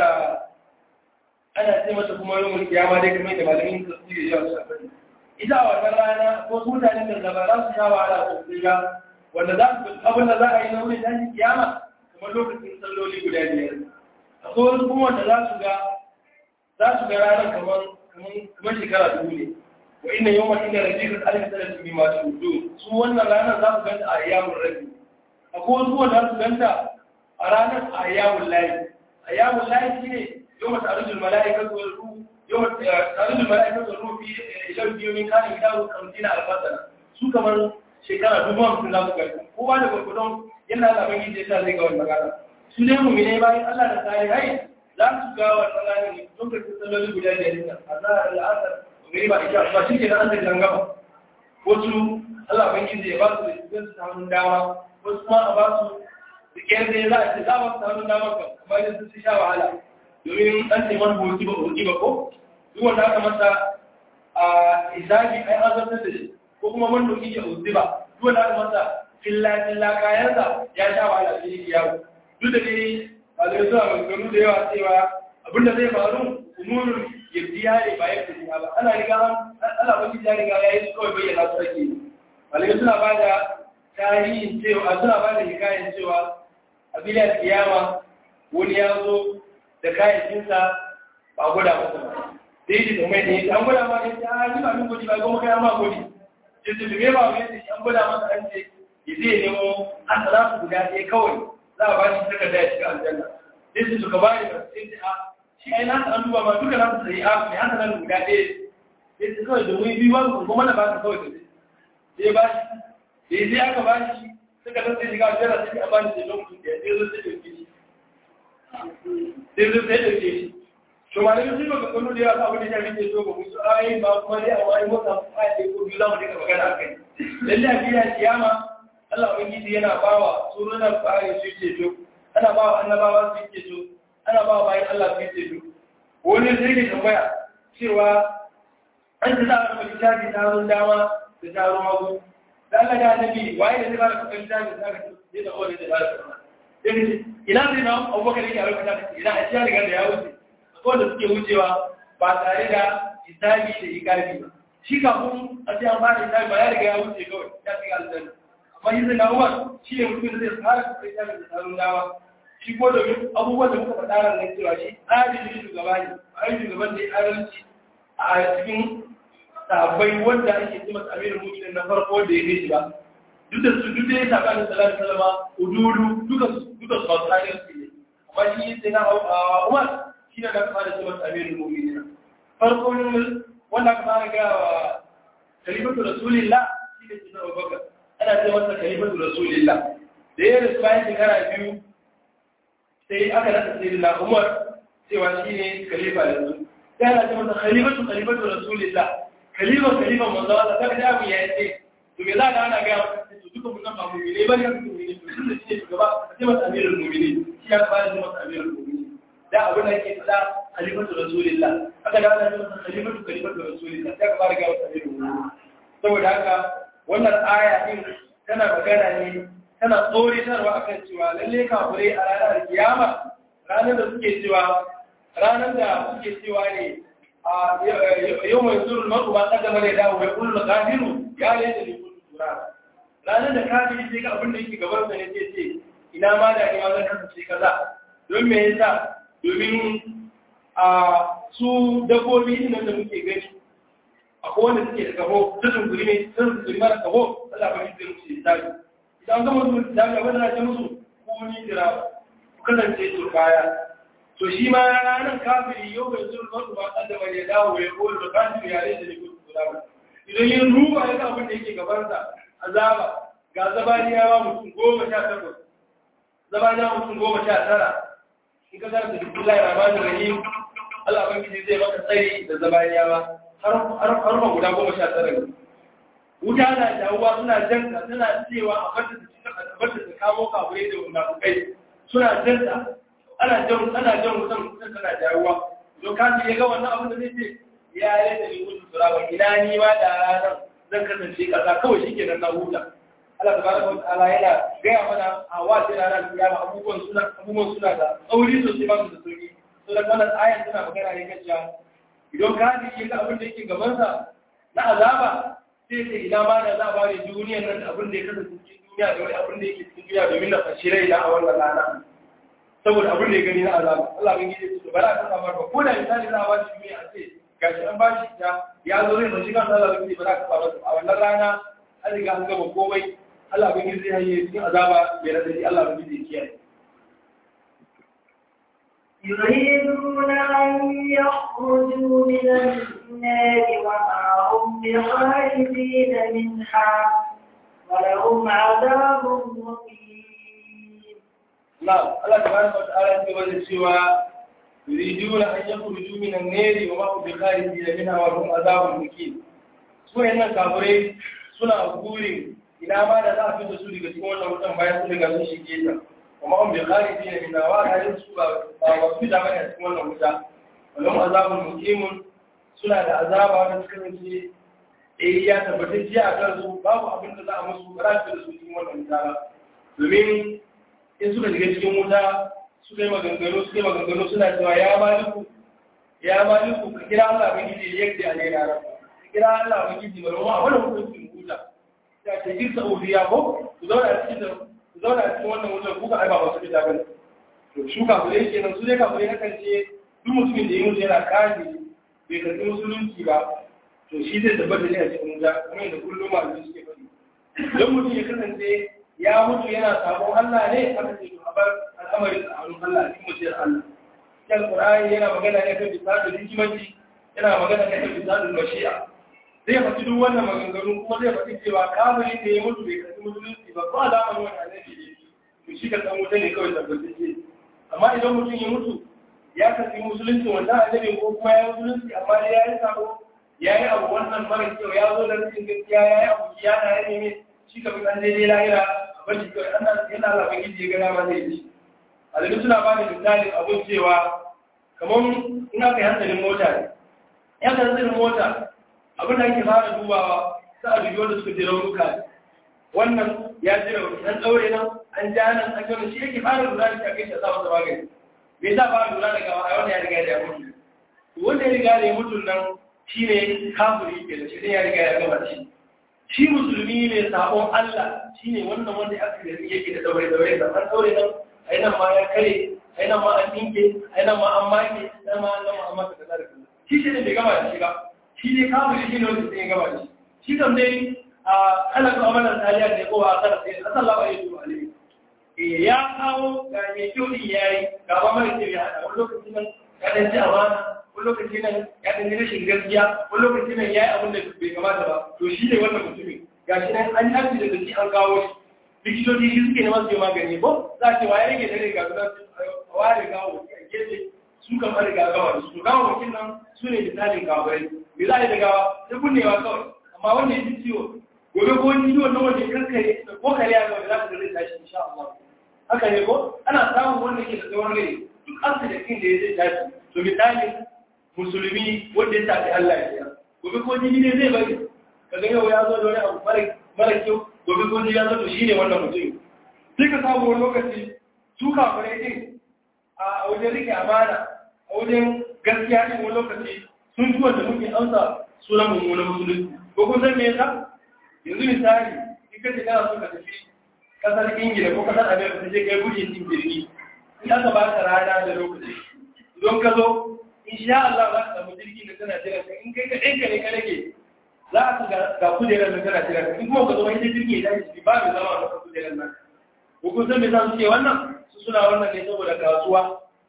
ana ce masa kuma yawmul qiyama dai kamar da malamin tafsiri ya sa ita a wannan rana ko mutanen da ba za su sha wahala sosai ba wanda za su abin da za a yi na wurin tashin kiyama kamar lokacin salloli guda biyar akwai wasu kuma wanda za su ga za su ga ranar kamar kamar shekara dubu ne wa inna yau mace da rabi kan alif sanar su bi masu hudu su wannan ranar za su ganta a yamun rabi akwai wasu wanda za su ganta a ranar a yamun layi a yamun layi shi ne yau mace arzikin mala'ikar zuwa ruhu yau mace arzikin mala'ikar zuwa ruhu fi ilan biyu min kanin gidan kamtin alfasana su kamar shekara dubu hamsin za su ganta kowa da gwagwadon yana da abin gidi yasa zai ga wannan rana su ne mu ne bayan Allah da tsari hai za su ga wannan rana ne lokacin salloli guda biyar ne a za a al'asar gari ba isha ba shi ke da an zai gaba wasu Allah ban gidi ya ba su da cikin su hannun dama wasu ma a ba su da kyar da za a ce za a ba su hannun dama kan amma idan sun sha wahala domin an ce man hoki ba hoki ba ko duk wanda aka masa a isabi ai azabtar da shi ko kuma man doki ya hoki ba duk wanda aka masa filla-filla kayansa ya sha wahala shi ne yawo duk da dai ba zai zuwa maganganu da yawa cewa abinda zai faru umurin ya biya ne ba ya fi ba ana riga ana wani ya riga ya yi su kawai bayyana su ake malamai suna ba da tarihin cewa suna ba da hikayen cewa a biliyar kiyama wani ya zo da kayakinsa ba a gwada masa ba sai yi da mai ne an gwada ma ne ta yi ba min gudi ba goma kai ma gudi jinsu da me ba mai ne an gwada masa an ce ya zai nemo an tsara su guda ɗaya kawai za a ba shi takarda ya shiga aljanna sai su suka ba ni ba sai ta a shi ai nasu an duba ma duka nasu sai a mai haka nan guda ɗaya sai su kawai domin biyu ba su kuma na ba ka kawai da sai ba shi sai sai aka ba shi suka san sai shiga aljanna sai a ba ni sai lokacin da ya sai zo sai ɗauke shi sai zo sai ɗauke shi to malamin sun baka kano da yawa abin da ya rike so ba musu ayi ba kuma dai a wani mota ayi ko biyu za mu dinga magana a kai lalle a biya kiyama Allah Ubangiji yana bawa surunan fari su ceto, ana bawa annabawa su ceto, ana bawa bayan Allah su ceto. Wani zai ne tambaya cewa an ta za a rufe littafi taron dama da taron hagu. Da Allah ya nabi waye da zai ba da kuɗin littafi da aka ce da kowane da ba da kuɗin. Ina zai na abubakar yake a rufe littafi ina a cikin rigar da ya wuce. Akwai da suke wucewa ba tare da hisabi da ikabi ba. Shi kafin a ce an fara hisabi ba ya riga ya wuce kawai ya shiga aljanna. amma yi zai umar shi ne mutum da zai fara kai ta da tsarin dawa shi ko da abubuwan da muka faɗa ran nan cewa shi adalci shugaba ne a yi shugaban da ya adalci a cikin sabai wanda ake ce masa amirin mutum na farko da ya gaji ba duk da su duk da ya saba da salatu salama ududu duka su duka su masu adalci ne amma shi sai na umar shi ne da aka fara ce masa amirin mutum farko wanda aka fara ga wa kalifatu rasulillah shi ne sunan abubakar ana ce masa kalimatu rasulillah da ya rasu bayan shekara biyu sai aka nasa sai da umar cewa shi ne kalifa da su sai ana ce masa khalifatu khalifatu rasulillah khalifa khalifa manzo Allah kaga da abu ya ce to me za ka ana ga masa to duka mun nan ba mu'mini bane ka mu'mini to tunda shi ne shugaba sai masa amirul mu'minin shi ya fara da masa amirul mu'minin da abin da yake fada khalifatu rasulillah aka da ana ce masa khalifatu khalifatu rasulillah sai ka fara ga masa amirul mu'minin saboda haka wannan aya din tana magana ne tana tsoritarwa akan cewa lalle kafirai a ranar kiyama ranar da suke cewa ranar da suke cewa ne a yau mai zurul maru ba kaddama da dawo mai kullu kafiru ya ne da kullu tura ranar da kafiri sai ga abin da yake gaban sa ne sai ce ina ma da ni ma zan kasance kaza don me yasa domin a su dabbobi nan da muke gani akwai wanda suke da kaho ta tunkuri ne sun tunkuri mara kaho Allah ba shi zai musu hisabi idan gama su hisabi abin da ce musu ko ni jira ku kasance turbaya to shi ma ranar kafiri yau bai zuwa masu ba kan da bai dawo ya kowa da kafiri ya rai da ne kudu kula ba idan yin ruba ya abin da yake gabansa azaba ga zabaniyawa mutum goma sha takwas zabaniyawa mutum goma sha tara in ka zara da duk Allah ya rahmanu rahim Allah ban gidi zai maka tsari da zabaniyawa har ma guda goma sha tara ne wuta na jawuwa suna janka suna cewa a bata da kamo kafurai da munafukai suna janta ana jan ana jan wutan wutan tana jawuwa don kaji ya ga wannan abin da zai ce ya yi da ni mutu turaba ina ni ma da ranar zan kasance kasa kawai shi kenan na huta Allah tabaraka wa ta'ala yana gaya mana a wace ranar kiyama abubuwan suna abubuwan suna da tsauri sosai ba su da sauki to da wannan ayan tana magana ne kan cewa idan ka ji ga abin da yake gaban sa na azaba sai sai ina ma da za a bari duniyar nan da abin da ya kasance cikin duniya da wani abin da yake cikin duniya domin na fashi rai a wannan rana saboda abin da ya gani na azaba Allah bin gidi su bara ka samar ba ko da misali za a ba shi duniya a ce gashi an ba shi ta ya zo zai fashi kansa Allah bin gidi bara ka samar a wannan rana an riga an gaba komai Allah bin gidi zai hanye cikin azaba bai rasa shi Allah bin gidi ya kiyaye يريدون أن يخرجوا من النار وما هم بخارجين منها ولهم عذاب مقيم نعم الله سبحانه وتعالى يقول سوى يريدون أن يخرجوا من النار وما هم بخارجين منها ولهم عذاب مقيم سوى إن الكافرين suna burin ina ma da za a fi da su daga cikin wannan wutan bayan sun riga sun shige ta kuma an bai kare ji ne min dawa da yin su ba ba su da bane a cikin wannan wuta wannan azabun mukimun suna da azaba da suka rance eh ya tabbatar ji a kan su babu abin da za a musu ba za su da su cikin wannan wuta ba domin in suka shiga cikin wuta suka yi maganganu suka yi maganganu suna cewa ya maliku ya maliku ka kira Allah ban gidi yadda a ne na rabu ka kira Allah ban gidi ba ruwa a wannan hukuncin wuta ta ce irsa ofiya ko ku zauna a cikin ku zauna a cikin wannan wutar kuka ai ba wasu fita bane to su kafirai kenan su dai kafirai na kance duk mutumin da ya mutu yana kaji bai karɓi musulunci ba to shi zai tabbata ne a cikin wuta kuma yadda kullum malamai suke faɗi don mutum ya kasance ya mutu yana sabon Allah ne aka ce to a bar al'amarin a hannun Allah a cikin mutuwar Allah cikin Qur'ani yana magana ne kan bisadul hikimanci yana magana ne kan bisadul mashi'a zai faɗi duk wannan maganganu kuma zai faɗi cewa kafiri da ya mutu bai karɓi musulunci ba ba da wani wani annabi ne to shi ka san wuta ne kawai tabbatacce amma idan mutum ya mutu ya karɓi musulunci wannan annabi ko kuma ya musulunci amma dai ya yi sabo ya yi abu wannan mara kyau ya zo da rikin gaskiya ya yi abu ya na ya neme shi ka fi kan daidai lahira a bashi kawai ana yana labar gidi ya gana ma zai ci a daga suna ba da misalin abun cewa kamar in aka yi hankalin mota ne ya ka hankalin mota abin da ake fara dubawa sa a dubi wanda suka je raunuka wannan ya ji rauni an ɗaure nan an ja nan an gano shi yake fara lura da shi a kai shi a sa masa magani me za fara lura da gawa a wanda ya riga da ya mutu wanda ya riga da ya mutu nan shi ne kafiri ke da shi ya riga ya gama shi shi musulmi ne sabon Allah shi ne wannan wanda ya aka gari yake da daure daure da an daure nan ai nan ma ya kare ai nan ma an dinke ai nan ma an make nan ma an gama an maka kaza da kaza shi shi ne bai gama da shi ba shi ne kafiri shi ne wanda sai ya gama da shi shi kam dai a kana ko amalan taliya ne ko a kana sai sallallahu alaihi wa alihi eh ya kawo ga mai kyau din yayi ga ba mai kyau ya hada wani lokacin nan ya dan ji amana wani lokaci nan ya ɗan rashin gaskiya wani lokaci nan ya yi abin da bai kamata ba to shi ne wannan mutumin ga shi nan an yi daga shi an kawo shi likitoci shi suke neman su yi magani ko za a ce wa ya rage dare ga gudan a ware gawo a gefe su kan fara gagawa da su gawa wakil nan su ne misalin gawarai me za a yi da gawa sai kunnewa kawai amma wanda ya ji ciwo gobe ko wani ciwon nan wanda ya kankare ko kare ya gaba za ka zai tashi insha Allah haka ne ko ana samun wanda ke da tsawon rai duk asibitin da ya zai tashi to misalin musulmi wanda ya tafi Allah ya gobe ko jini ne zai bari kaga yau ya zo da wani abu mara kyau gobe ko jini ya zo to shine wannan mutum sai ka samu wani lokaci su kafirai din a wajen rike amana a wajen gaskiya din wani lokaci sun fi wanda muke amsa sunan mummunan musulunci ko kun san me yasa yanzu misali in ka ce kana so ka tafi kasar ingila ko kasar amerika ta je kai gudun cin jirgi in aka ba ka rana da lokaci don ka zo insha Allah za ka samu jirgi da tana jira ka in kai ka ɗanka ne ka rage za ka ga kujerar da tana jira ka in kuma ka zo wani jirgi ya tashi ba mai zama a kujerar nan ko kun san me za su ce wannan su suna wannan ne saboda kasuwa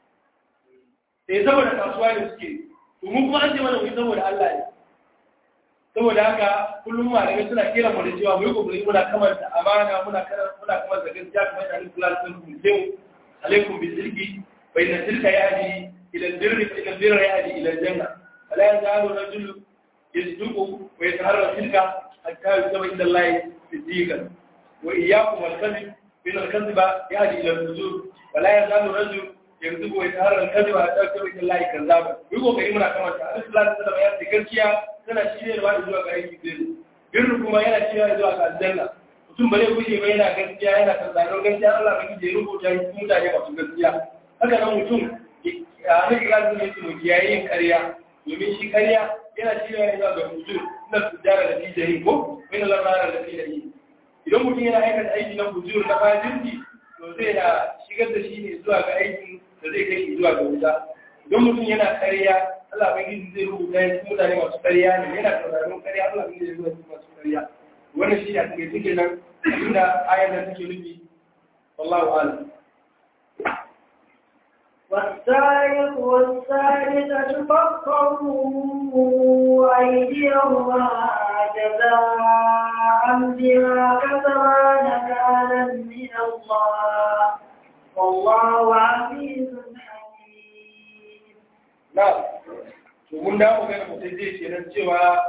eh saboda kasuwa ne suke to mu kuma an ce mana mu saboda Allah ne saboda haka kullum malamai suna kira mu da cewa mu yi kokari muna kamanta amana muna muna kamanta gaskiya kamar da Allah sallallahu alaihi wasallam alaikum bisilki fa inna tilka yahdi ila albirri fa inna albirra yahdi ila aljanna wala yazalu rajulu yasduqu wa yataharra tilka hatta yusaba ila Allah siddiqan wa iyyakum al-kadhib fa inna al-kadhiba yahdi ila al-fujur wala yazalu rajulu yanzu ko ya harar kaza a ɗaukar da Allah kan zaba yi kokari muna kamar ta Allah sallallahu alaihi wasallam ya ce gaskiya tana shiryarwa da zuwa ga aiki zai birru kuma yana shiryarwa zuwa ga aljanna mutum ba zai guje ba yana gaskiya yana tsaron gaskiya Allah ba kije rubuta shi mutane masu gaskiya haka nan mutum a hannun kira ne su mu kiyaye yin ƙarya domin shi ƙarya yana shiryarwa zuwa ga mutum na tujara da fijayi ko wani lamara da fijayi idan mutum yana aikata aiki na bujuru na fajirki to zai na shigar da shi ne zuwa ga aikin da zai kai shi zuwa ga wuta don mutum yana ƙarya Allah bai gizi zai rubuta ya mutane masu ƙarya ne yana sauraron ƙarya Allah bai gizi zai masu ƙarya wannan shi ne a cikin suke nan inda ayar da suke nufi wallahu a'lam والسارق والسارقة فاقطعوا أيديهما جزاء بما كسبا نكالا من الله والله عزيز حكيم na to mun da mu ga mutum zai ce nan cewa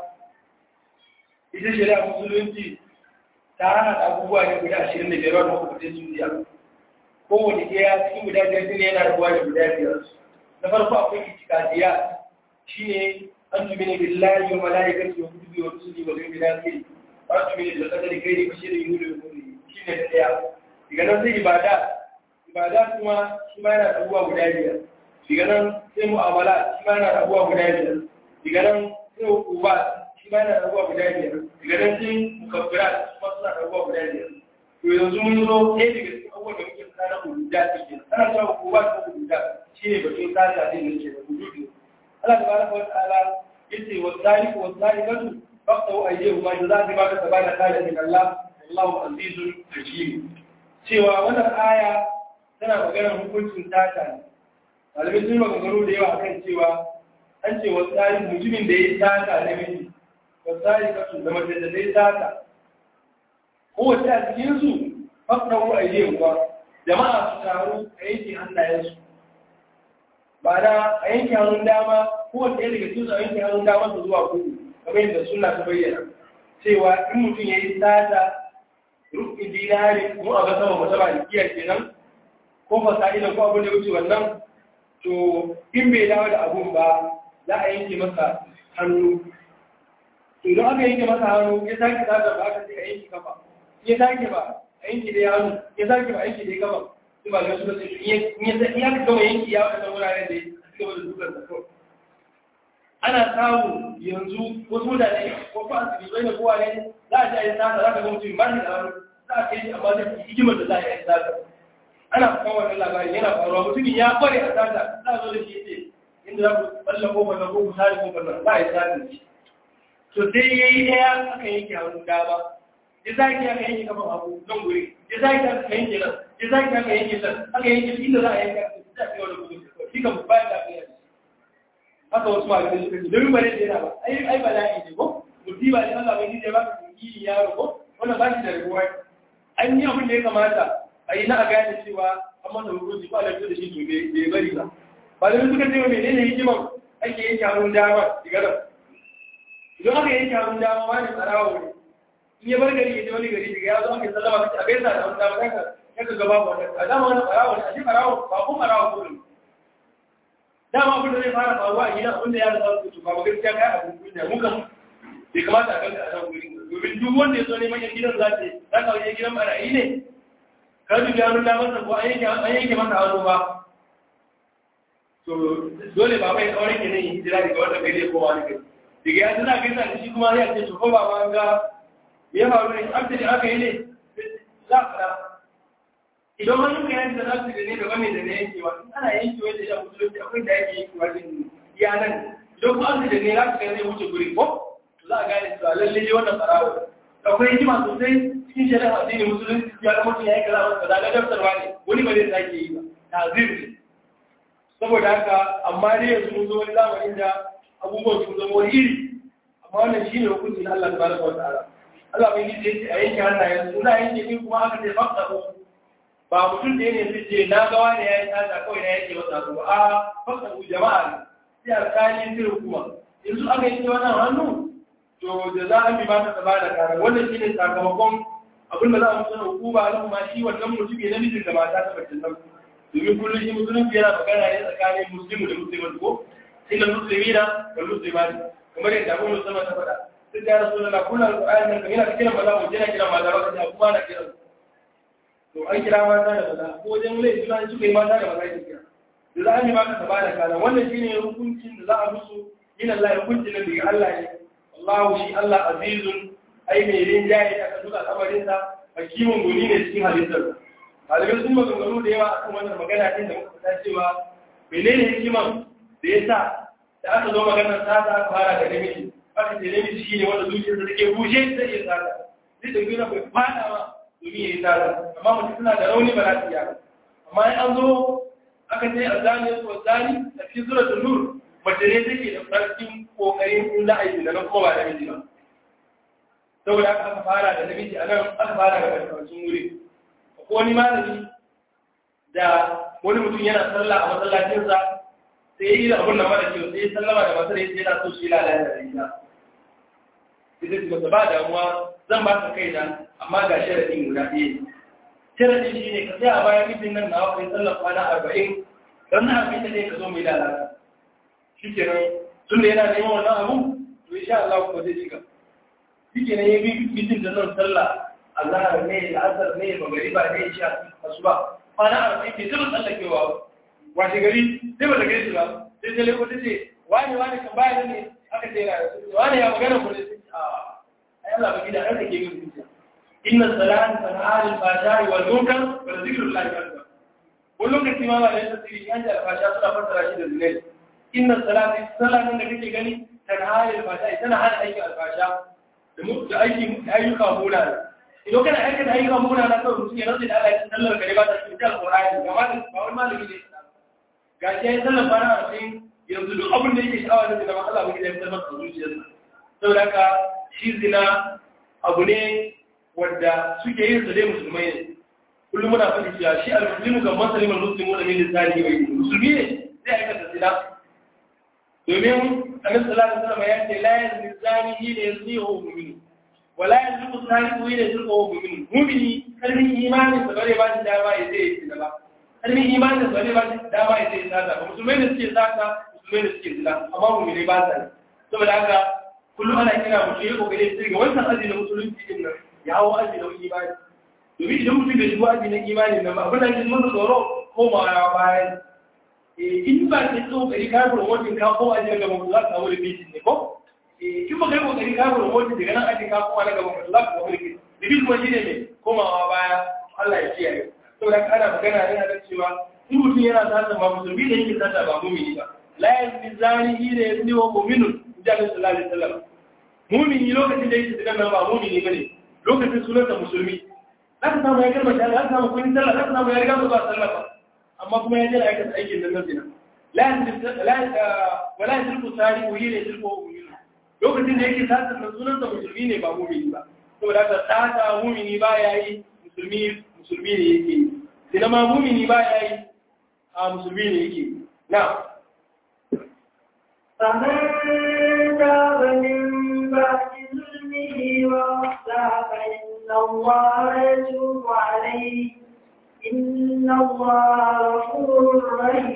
ita shari'a musulunci ta hana abubuwa ne guda ashirin da biyar wanda kuma sai sun biya kowane ɗaya cikin guda biyar ne yana rabuwa da guda biyar na farko akwai itikadiya shine an tumi ne billahi wa malaikati wa kutubi wa rusuli wa yawmil akhir wa an tumi ne bil qadari khairi wa sharri yulu wa nuri shine da ɗaya daga nan sai ibada ibada kuma shi ma yana rabuwa guda biyar daga nan sai mu'amala shi ma yana rabuwa guda biyar daga nan sai uba shi ma yana rabuwa guda biyar daga nan sai mukabbirat shi ma suna rabuwa guda biyar to yanzu mun zo ɗaya daga cikin abubuwan da muke tsara hududa take ana cewa uba ko hududa shi ne batun tsara din da ke da hududu Allah tabaraka wa ta'ala yace wa zaliku wa zalikatu faqtu ayyahu ma jazaa'u ma kasabana kana min Allah wallahu azizun hakim cewa wannan aya tana maganar hukuncin tata ne malamai sun maganganu da yawa kan cewa an ce wa tsari mutumin da ya yi tata na miji wa tsari kasu da mace da zai tata kowace a cikinsu fakɗaru a yi ba jama'a su taru a yanke hannayensu ba na a yanke hannun dama kowace ɗaya daga cikinsu a yanke hannun dama su zuwa kudu kamar yadda suna ta bayyana cewa in mutum ya yi tata rufin dinari mu a ga sama musamman da kiyar kenan ko fasa'ila ko abin da wuce wannan to in bai dawo da abun ba za a yanke masa hannu to idan aka yanke masa hannu ya sake zaga ba aka ce a yanke kafa ya sake ba a yanke da hannu ya sake ba a yanke da kafa su ba ga su ce in ya ka gama yanki ya wadanda wuraren da ya gaba da dukkan sa kawai ana samu yanzu wasu mutane ko ko asibitai da kowa ne za a ji a yi sata za ka ga mutum ba shi da hannu za a kai shi amma zai hikimar da za a yi sata ana kan wannan labarin yana faruwa mutumin ya kware a sata za a zo da shi ce inda za ku balla kofar nan ko ku sare kofar nan ba a yi sata shi to sai ya yi ɗaya aka yanke hannun dama ya zaki aka yanke kafan hagu nan guri ya zaki aka yanke nan ya zaki aka yanke nan aka yanke inda za a yanke aka ta kai wani gudu shi kan ba da aka yanke haka wasu malamai suka ce domin bare da yana ba ai ai bala'i ne ko musiba ne Allah bai ji ba ka yi yaro ko wannan ba shi da rabuwa an yi abin da ya kamata a yi na a gane cewa an masa hukunci ba da da shi to bai bari ba ba da suka ce menene hikiman ake yanke hannun dama daga nan idan aka yanke hannun dama wani tsarawa ne in ya bar gari ya je wani gari daga ya zo aka sallama kace a gaisa da hannun dama kanka kanka gaba ba a dama wani tsarawa ne a shi tsarawa ba kun tsarawa ko ne dama abin da zai fara faruwa a gida abin da ya zama su ba gaskiya kai abin kunya mun kan bai kamata a kanka a nan gurin domin duk wanda ya zo neman yan gidan za ta za ka wajen gidan barayi ne ka dubi hannun damar sa ko an yanke masa hannu ba to dole ba bai kawai ke nan hijira daga wanda bai zai kowa ne kai daga ya tana gaisa da shi kuma ya ce to ko ba ma ga ya faru ne an da aka yi ne za a fara idan hannun ka yanke za su da ne daban ne da na yankewa ana yankewa da ya musulunci akwai da yake yankewa din yanan idan kuma an da ne za su ga zai wuce guri ko za a gane cewa lalle ne wannan farawa akwai hikima sosai cikin shari'a addinin musulunci ya ga mutum ya yi kaza masa da daftarwa ne wani ba zai sake yi ba tazir ne saboda haka amma dai yanzu mun zo wani zamanin da abubuwan sun zama wani iri amma wannan shine hukuncin Allah tabaraka wa ta'ala Allah bai yi a yanke hannayen su na yanke ni kuma aka ce fakta ko ba mutum da ne zai ce na ga wani ya yi tsada kawai na yanke masa su ba a fakta ku jama'a ne sai alƙali sai hukuma yanzu aka yanke wannan hannu to da za a bi ba ta ba da kara wannan shine sakamakon abin da za a mutu na hukuma na kuma shi wannan mutum ne namijin da mata ta bacin nan domin kullum shi musulunci yana magana ne tsakanin muslimu da musulman ko inda musulmi na da musulmani kamar yadda abin musulman ta faɗa duk da rasu da kullum alƙur'ani nan kan yana kiran maza wajen yana kiran maza ba kaje kuma na kiran to an kira mata da maza ko wajen laifi suna suka yi mata da maza ke kira da za a yi maka ba da kana wannan shine hukuncin da za a musu yin Allah hukuncin da daga Allah ne Allah shi Allah azizun ai mai rinjaye aka duka kamarinsa hakimin guni ne cikin halittar malamai sun maganganu da yawa akan wannan magana ɗin da muka fita cewa menene hikiman da ya sa da aka zo maganar sata aka fara da namiji aka ce namiji shi ne wanda zuciyarsa take bushe zai iya sata zai da gina bai fada ma domin ya yi sata amma mutum suna da rauni ba za su iya amma in an zo aka ce a zani ya so zani a cikin suratul nur mace ne take da farkin kokarin in za a yi da na kuma ba namiji ba saboda aka fara da namiji a nan aka fara da karkashin wuri ko wani malami da wani mutum yana sallah a masallacinsa sai ya yi da abin da mara kyau sai ya sallama da matar yadda yana so shi lalata da ita sai zai masa ba damuwa zan ba ka kai na amma ga sharaɗin guda ɗaya sharaɗin shi ne ka sai a bayan mijin nan na kai sallar kwana arba'in don na abin da ne ka zo mai lalata shi kenan tun da yana neman wannan abu to insha Allah ko zai shiga shi kenan ya bi mijin da nan sallah Allah ne asar ne magariba ne sha asuba kwana arba'in ke zama tsallakewa washe gari sai ba da gari shi ba sai sai leko tace wani wani kan baya ne aka ce na wani ya magana mu ne a ai Allah ba gida har da ke yin zuciya inna salata tanha al fahsha'i wal munkar wa zikrullahi akbar wani lokaci ma ba da tasiri yan da alfasha suna fassara shi da zinai inna salati salatin da kake gani tanha al fahsha'i tana hana aikin alfasha da aiki ayyuka munana idan kana aikata ayyukan muna na kawai mutum ya rantsa da Allah ya sallar gare ba ta cikin alƙur'ani ga malami ba wani malami ne ga shi ya sallar bana a cikin yanzu duk abin da yake sha'awa da zina Allah ba ya fitar masa zuciyarsa saboda haka shi zina abu ne wanda suke yin sa dai musulmai ne kullum muna faɗi cewa shi al-muslimu ga masalimul muslimu da min lisani wa musulmi ne zai aikata zina domin annabi sallallahu alaihi wasallam ya ce la yazni zani ila yaznihu mu'min wala yanzu sariqu ila yaznihu mu'min mu'mini kalmin imanin sa bare ba shi dama ya zai yi ba kalmin imanin sa bare ba shi dama ya zai sata ba musulmai da suke sata musulmai da suke zina amma mu'mini ba sa saboda haka kullum ana kira mutum ya kokare sai ga wannan aji na musulunci din nan ya hawo aji na imani domin idan mutum bai shigo aji na imani nan ba abin da ke mun tsoro ko ma ya bayan in ba ke kokari ka promoting ka ko aji ga mutum za ka samu repeating ne ko in ba kai kokari ka promoting daga nan aji ka ko daga mutum za ka samu repeating repeating kuma shine ne komawa baya Allah ya kiyaye saboda kana magana ne a cewa in mutum yana sata ba musulmi da yake sata ba mumini ba la yazni zani ila yazni wa mu'minun jami'in sallallahu alaihi wasallam mumini lokacin da yake zikan nan ba mumini bane lokacin sunansa musulmi zaka samu ya kalmar shahada zaka samu kun sallah zaka samu ya riga zuwa sallah ba amma kuma ya jira aikata aikin nan zina la la wala yashirku sari ko yire shirku mu'min lokacin da yake tsaka nan sunansa musulmi ne ba mumini ba saboda haka tsaka mumini ba yayi musulmi musulmi ne yake zina ma mumini ba yayi a musulmi ne yake na فمن تاب من بعد ظلمه وأصلح فإن الله يتوب عليه إن الله غفور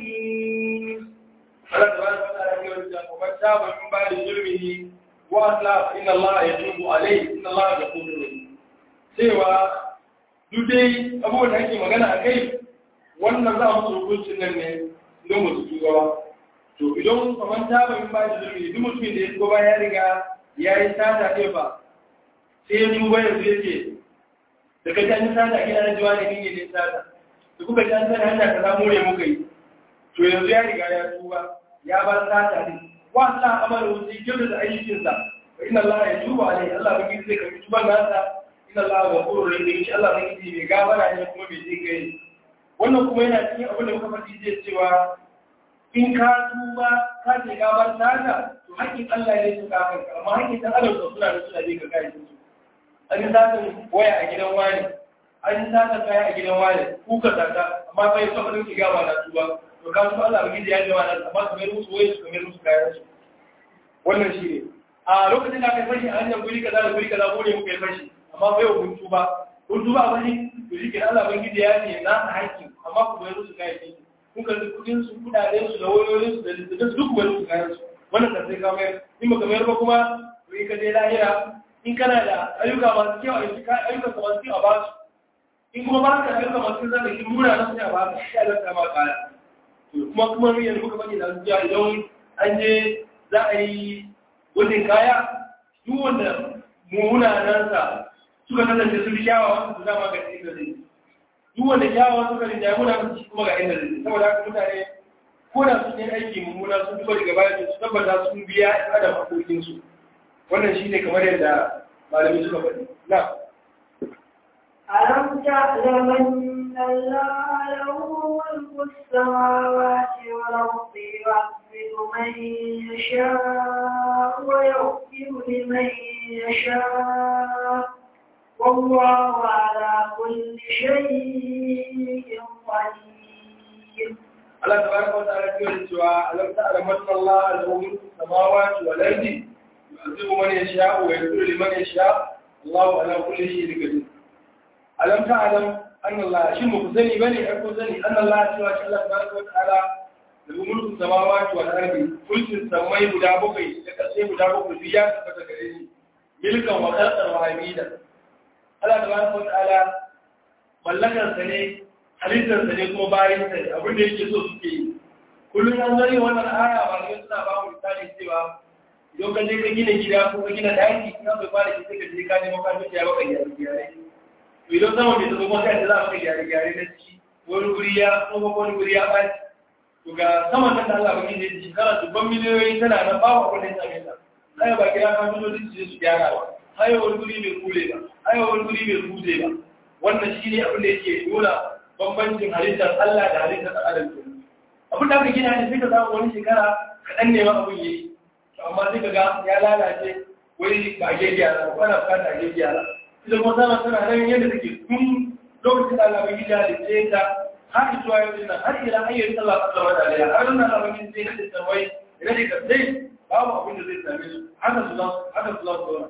رحيم Allah tabaraka wa ta'ala ya ce kuma taba min ba'di zulmihi wa asla inna Allah yatubu alayhi inna Allah ghafurur rahim cewa duk dai abubuwan da ake magana a kai wannan za a musu hukuncin nan ne don musu tuba ba to idan kamar taba min ba'di zulmihi duk mutumin da ya tuba ya riga ya yi sata ɗaya ba sai ya tuba yanzu ya ce da ka ji sata gina na jiwa da kinye ne sata da kuka ji an sani hanya ka samu ne muka yi to yanzu ya riga ya tuba ya bar sata ne wa Allah amara wuce kyau da ayyukinsa wa inna Allah ya tuba alai Allah bai zai karbi tuban nasa inna Allah ghafurur rahim shi Allah bai ji mai gafara ne kuma bai zai kai wannan kuma yana cikin abin da muka faɗi zai cewa in ka tuba ka ce gabar sata to haƙƙin Allah ne su kafin amma haƙƙin dan adam da suna da suna je ka kai su an yi satan waya a gidan wani an yi satan kaya a gidan wani kuka sata amma kai so ka dauki gaba na tuba to ka su Allah bigi da ya jawa nan amma kamar musu waye su kamar musu kayan su wannan shi ne a lokacin da aka fashi a hanyar guri kaza da guri kaza ko ne muka yi fashi amma bai wa kun tuba kun tuba a wani to shi ke Allah bigi da ya ce na haƙƙi amma ku bai musu kayan su kun ka kudin su kudaden su da wayoyin su da littattafan su duk bai musu kayan su wannan kan sai ka mayar in baka mayar ba kuma to in ka je lahira in kana da ayyuka masu kyau a yi ayyukan ka masu kyau a basu in kuma ba ka ayyuka masu kyau za ka yi muna na sai a ba ka shi a lantar ma kaya kuma kuma yanzu muka faɗi da zuciya idan an je za a yi wajen kaya duk wanda mumunanansa suka kasance sun kyawawa su dama ga inda zai duk wanda kyawawa suka rinja muna su kuma ga inda zai saboda haka mutane ko da sun yi aiki mummuna sun duba daga baya su tabbata sun biya adam hakokinsu wannan shi ne kamar yadda malami suka faɗi na ألم تعلم أن الله له ملك السماوات والأرض يعذب من يشاء ويغفر لمن يشاء والله على كل شيء قدير Allah tabaraka wa ta'ala ya ce wa alam ta'lam anna Allah lahu mulku samawati wal ardi yu'adhibu man yasha'u wa yaghfiru liman yasha'u Allahu ala kulli shay'in qadir alam ta'lam anna Allah shin mu sani bane ai ko sani anna Allah cewa shi Allah tabaraka wa ta'ala lahu mulku samawati wal ardi mulkin samai guda bakwai da kasai guda bakwai duk ya tabbata gare shi milkan wa khalqan wa hamida Allah tabaraka wa ta'ala mallakar sa ne halittar sa ne kuma bayan sa ne abin da yake so suke yi kullum an zari wannan aya ba ne suna ba mu misali cewa idan ka je ka gina gida ko ka gina daki ina bai fara ki sai ka je ka nemo kafinta ya baka gyare gyare to idan sama bai zo maka da za maka gyare gyare na ciki wani guri ya kuma wani guri ya ɓaci to ga saman nan da Allah baki ne shekara dubban miliyoyi tana nan babu abin da ya same ta haya ba kira kafintoci su je su gyara ba haya wani guri bai kule ba haya wani guri bai kuje ba wannan shi ne abin da yake nuna bambancin halittar Allah da halittar adam ke abin da aka gina ne sai ka samu wani shekara kaɗan ne ma abin yi amma sai ka ga ya lalace wai ba a gyara ba ana bukata a gyara ita kuma sama tana nan yadda take tun lokacin da Allah bai gida da ce ta har zuwa yau din har ila ayyar sallah ta zama da alaiya har nan Allah bai sai da tsawai da ne ka sai babu abin da zai same su haka su za haka su za su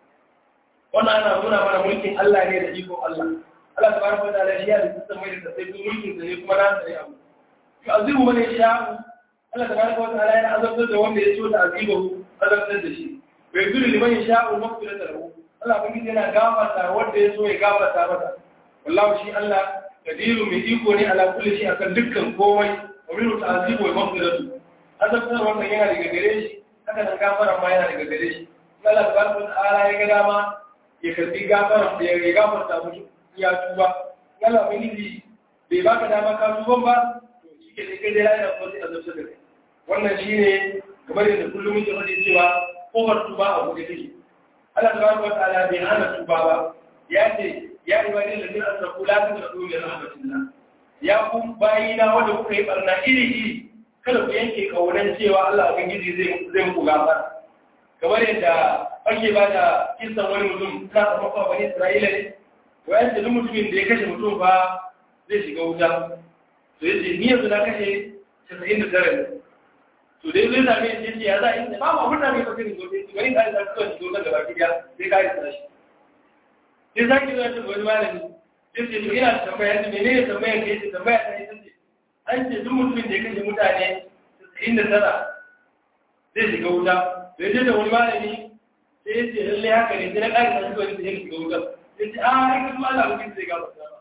wannan ana nuna mana mulkin Allah ne da iko Allah Allah tabaraka wa ta'ala shi ya da tsitsan mai da sai mulkin sa ne kuma na sai abu to azibu man yasha Allah tabaraka wa ta'ala yana azabtar da wanda ya so da azibu azabtar da shi bai zuri liman yasha maghfirata lahu Allah kuma yana gafarta wanda ya so ya gafarta masa wallahi shi Allah kadiru mai iko ne ala kulli shi akan dukkan komai wa min ta'zibu wa maghfiratu azabtar wannan yana daga gare shi haka nan gafara ma yana daga gare shi Allah tabaraka wa ta'ala ya ga dama ya karbi gafara ya gafarta mushi ya tuba Allah ubangiji bai baka dama ka tuban ba to shi ke kai dai yana kuma sai azabta da kai wannan shine kamar yadda kullum muke faɗi cewa kofar tuba a buɗe take Allah tabaraka wa ta'ala bai hana tuba ba ya ce ya ibadi alladhina asrafu la taqnatu min rahmatillah ya ku bayina wanda kuka yi barna iri iri kada ku yanke kaunan cewa Allah ubangiji zai zai muku gafara kamar yadda ake ba da kisan wani mutum na kafafa bani Isra'ila ne wayan da mutumin da ya kashe mutum ba zai shiga wuta to yace ni yanzu na kashe 99 ne to to dai zai same shi ce ya za a yi ba mu abin da mai kwatin gobe wani ka isa kawai shi gobe gaba kiya sai ka isa shi sai za ki zuwa ta wani malami sai ce to ina tambaya ce mene ne tambaya ka yace tambaya ta ita ce an ce duk mutumin da ya kashe mutane casa'in da tara zai shiga wuta bai je da wani malami sai ya ce lallai haka ne sai na ƙari na shi wani sai ya shiga wuta sai ce a ai ka kuma Allah mutum zai gaba ta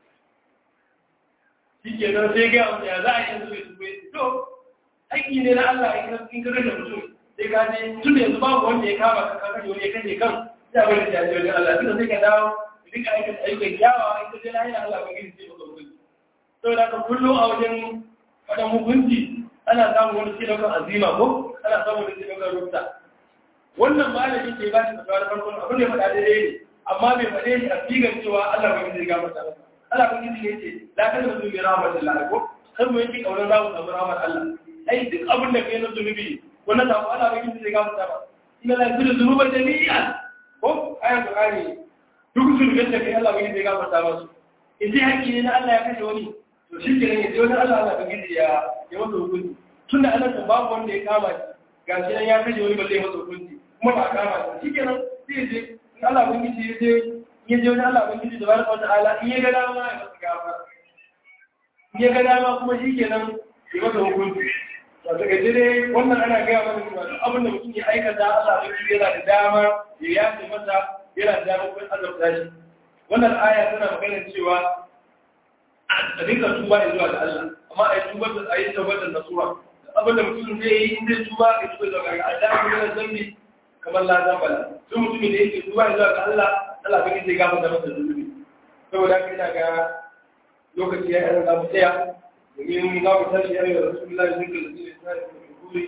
shi ke nan sai ga wanda ya za a yi yanzu mai tuɓe to aiki ne na Allah in ka kashe mutum sai ka je tun da yanzu babu wanda ya kama ka kashe wani ya kashe kan ya bari da jaji wajen Allah tunda sai ka dawo ka dinga aikata ayyukan kyawawa in ka je lahira Allah ba gidi sai maka hukunci saboda ka kullum a wajen faɗan hukunci ana samun wani sai ɗaukar azima ko ana samun wani sai ɗaukar rufta wannan malami ke ba shi fatawa da farkon abin da ya faɗa daidai ne amma bai faɗe shi a figar cewa Allah ba gidi ga masa masa Allah ba gidi ne ce la kada mutum bi rahmatillah ko kar mu yanke kaunar za mu samu rahmar Allah ai duk abin da kai na zunubi wannan sabo Allah bai gidi ga masa ba inna la yaghfiru dhunuba jami'an ko ayan Qur'ani duk zunubin da kai Allah bai gidi ga masa ba in dai hakki ne na Allah ya kashe wani to shi ke nan ya wani Allah Allah bai gidi ya ya masa hukunci tunda Allah ta babu wanda ya kama shi gashi nan ya kashe wani balle ya masa hukunci kuma ba a kama shi shi ke nan sai ya je in Allah bai gidi ya je in ya je wani Allah bai gidi da barka wata ala in ya ga dama ya masa gafara in ya ga dama kuma shi ke nan ya masa hukunci ba ta gaji dai wannan ana gaya mana cewa duk abin da mutum ya aikata Allah bai gidi yana da dama ya yafe masa yana da dama kuma azabta shi wannan aya tana maganar cewa a dinka tuba ya zuwa da Allah amma a yi tuba da a yi tuba da nasuwa abin da mutum zai yi in zai tuba ya tuba zuwa ga Allah ya yi zambi kamar la zambala duk mutumin da yake tuba ya zuwa ga Allah Allah bai zai gafa da masa zunubi saboda haka ina ga lokaci ya yi za mu tsaya domin za mu tashi ya yi da rasulullahi zai ga zai sa ya kuma kuri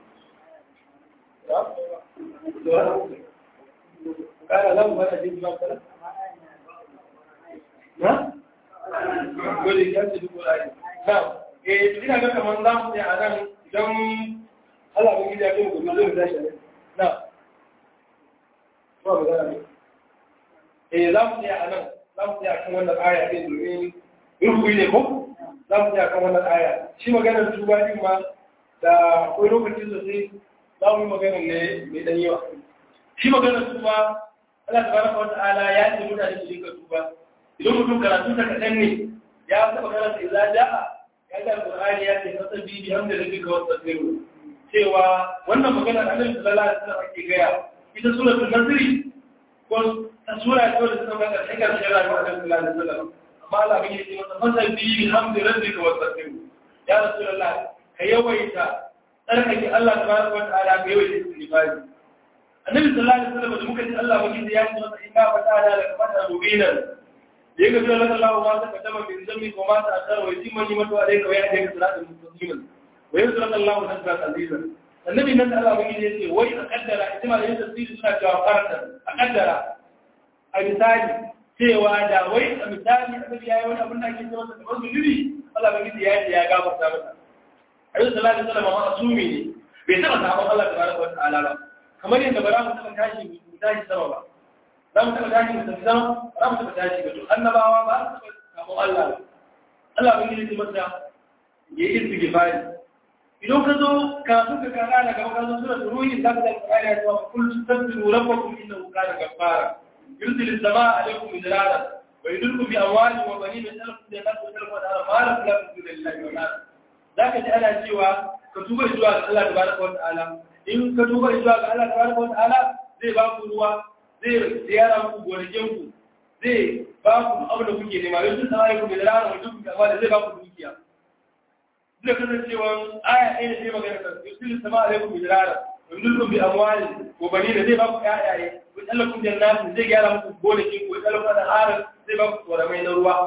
kana za mu bada jin ba kala na dole ya ce duk wani na eh ina ga kamar za mu a nan idan Allah ba gida kai gobe zai tashi na ba ba da eh za mu a nan za mu a kan wannan aya din domin rubuyi ne ko za mu a kan wannan aya shi maganar tuba din ma da akwai lokacin da sai za mu yi maganar ne mai dan yawa shi maganar tuba Allah tabaraka wa ta'ala ya ce mutane su dinga tuba idan mutum karatu ta kaɗan ne ya taɓa karanta idza ja'a ya ga alqur'ani ya ce fasa bi bi hamda rabbika wa tafiru cewa wannan magana annabi sallallahu alaihi wasallam ake gaya ita suratul nasr ko ta sura ce wadda ta magana ta karshe rayuwar annabi sallallahu alaihi wasallam amma Allah bai ce masa fasa bi bi hamda rabbika wa tafiru ya rasulullah ka yawaita tsarkake Allah tabaraka wa ta'ala ka yawaita istighfari annabi sallallahu alaihi wasallam da muka ji Allah bai ya ce masa inna fatana laka fatan mubinan يغفر لك الله ما تقدم من ذنبك وما تأخر ويتم نعمته عليك ويهديك صراطا مستقيما وينصر لك الله نصرا عزيزا النبي nan Allah bai yace wai a kaddara ita ma da yin tafsiri suna cewa farata a kaddara a misali cewa da wai a misali annabi yayi wani abin da ake cewa da kamar zunubi Allah bai yace yayi ya gafarta masa Ayyuka sallallahu alaihi wasallam asumi ne bai taba sabon Allah tabaraka wa ta'ala ba kamar yadda bara mu taba tashi mu tashi sama ba za mu taɓa tashi mutum zama za mu taɓa tashi ba to annabawa ba su taɓa kamo Allah ba Allah ba gidi masa ya yi istighfari idan ka zo ka so ka kara daga makarantar sura ruhi za ka da ayar ya cewa kul tastaghfiru rabbakum innahu kana ghaffara yursilu as-samaa 'alaykum midrara wa yudilkum bi amwalin wa banin yas'alukum jannati wa tarfu al ma la tuqatu lillahi wa nar zaka ji ana cewa ka tuba zuwa ga Allah tabaraka wa ta'ala in ka tuba zuwa ga Allah tabaraka wa ta'ala zai ba ku ruwa zai ziyara muku gonakinku zai ba ku abu da kuke nema yanzu ta ayi ku da rana mutum da da zai ba ku dukiya zai kasancewa aya ɗaya da zai magana kan yusul sama alaikum bi rana yanzu kun bi amwali ko bani da zai ba ku ƴaƴaye ku tsallakun jannatin zai gyara muku gonakin ku tsallakun da harin zai ba ku tsoramai na ruwa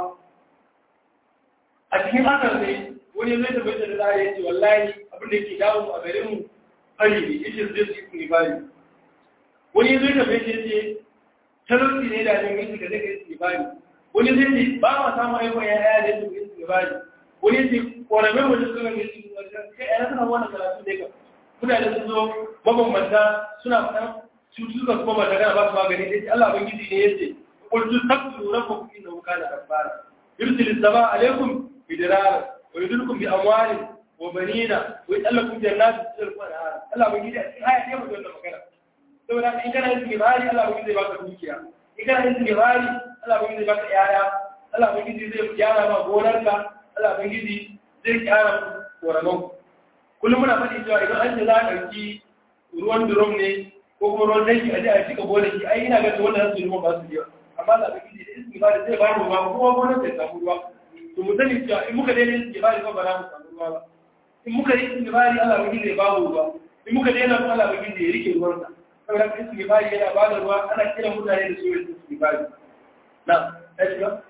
a cikin hakan ne wani zai tabbata da zai ya ce wallahi abin da yake dawo a garin mu fari ne yake zai su yi fari wani zai tafi ce ce talauci ne da jin gaji ka zai kai istibari wani zai ce ba ma samun aikon ya yaya da su istibari wani ce ƙoramin wajen suka ga istibari kai yana suna wannan karatu da ka mutane sun zo mabambanta suna faɗan cututtuka kuma ba gana ba su magani sai Allah ban gidi ne yace qul tastaghfiru rabbakum innahu kana ghaffara yursilu as-samaa alaykum bidirara wa yudilkum bi amwalin wa banina wa yallakum jannatu tilku anhar Allah ba gidi a cikin aya ne mu wannan magana saboda in kana yin istighfari Allah ba gidi zai baka dukiya in kana yin istighfari Allah ba gidi zai baka yaya Allah ba gidi zai gyara ma gonarka Allah ba gidi zai gyara koranon kullum muna faɗi cewa idan an ce za a ɗauki ruwan durom ne ko kuma ruwan danki a je a cika gonaki ai ina ga wannan su ruwan ba su biya amma Allah ba gidi da istighfari zai ba mu ruwa kuma gonar zai samu ruwa to mu sani cewa in muka daina istighfari ba ba za mu samu ruwa ba in muka yi istighfari Allah ba gidi zai ba mu ruwa in muka daina kuma Allah ba gidi ya rike ruwansa saboda istighfari yana ba da ruwa ana kiran mutane da su yi istighfari na ɗaya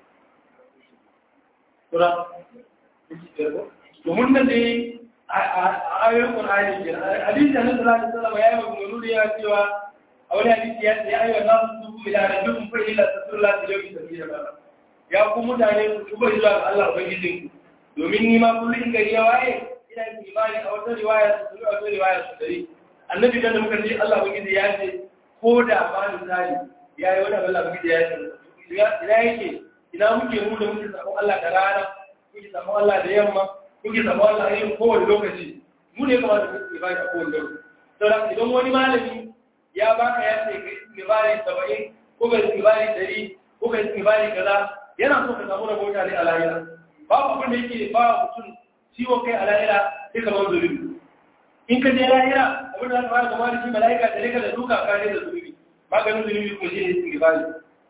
Sura, domin nan dai a ayoyin Qur'ani ke hadisi Annabi sallallahu alaihi wasallam ya yi maganganu da ya cewa a wani hadisi ya ce ayyuhan nasu tubu ila rabbikum fa illa tasallallahu alaihi wa sallam ya ku mutane ku tuba zuwa ga Allah ubangijin ku domin ni ma kullun gari ya waye ina yin imani a wata riwaya su a wata riwaya su dari annabi dan da muka ce Allah ubangiji ya ce ko da ma misali ya yi wani Allah ubangiji ya ce ina yake ina muke mu da muke sabon Allah da rana muke sabon Allah da yamma muke sabon Allah a yin kowane lokaci mu ne kamar da muke ibada a kowane lokaci saboda idan wani malami ya baka ya ce kai ibari saba'in ko kai ibari dari ko kai ibari kaza yana so ka samu rabota ne a lahira babu abin da yake ba mutum ciwon kai a lahira sai kamar zulubi in ka je lahira abin da za ka fara gama da shi mala'ika da rika da duka ka da zulubi maganin zulubi ko shi ne istighfari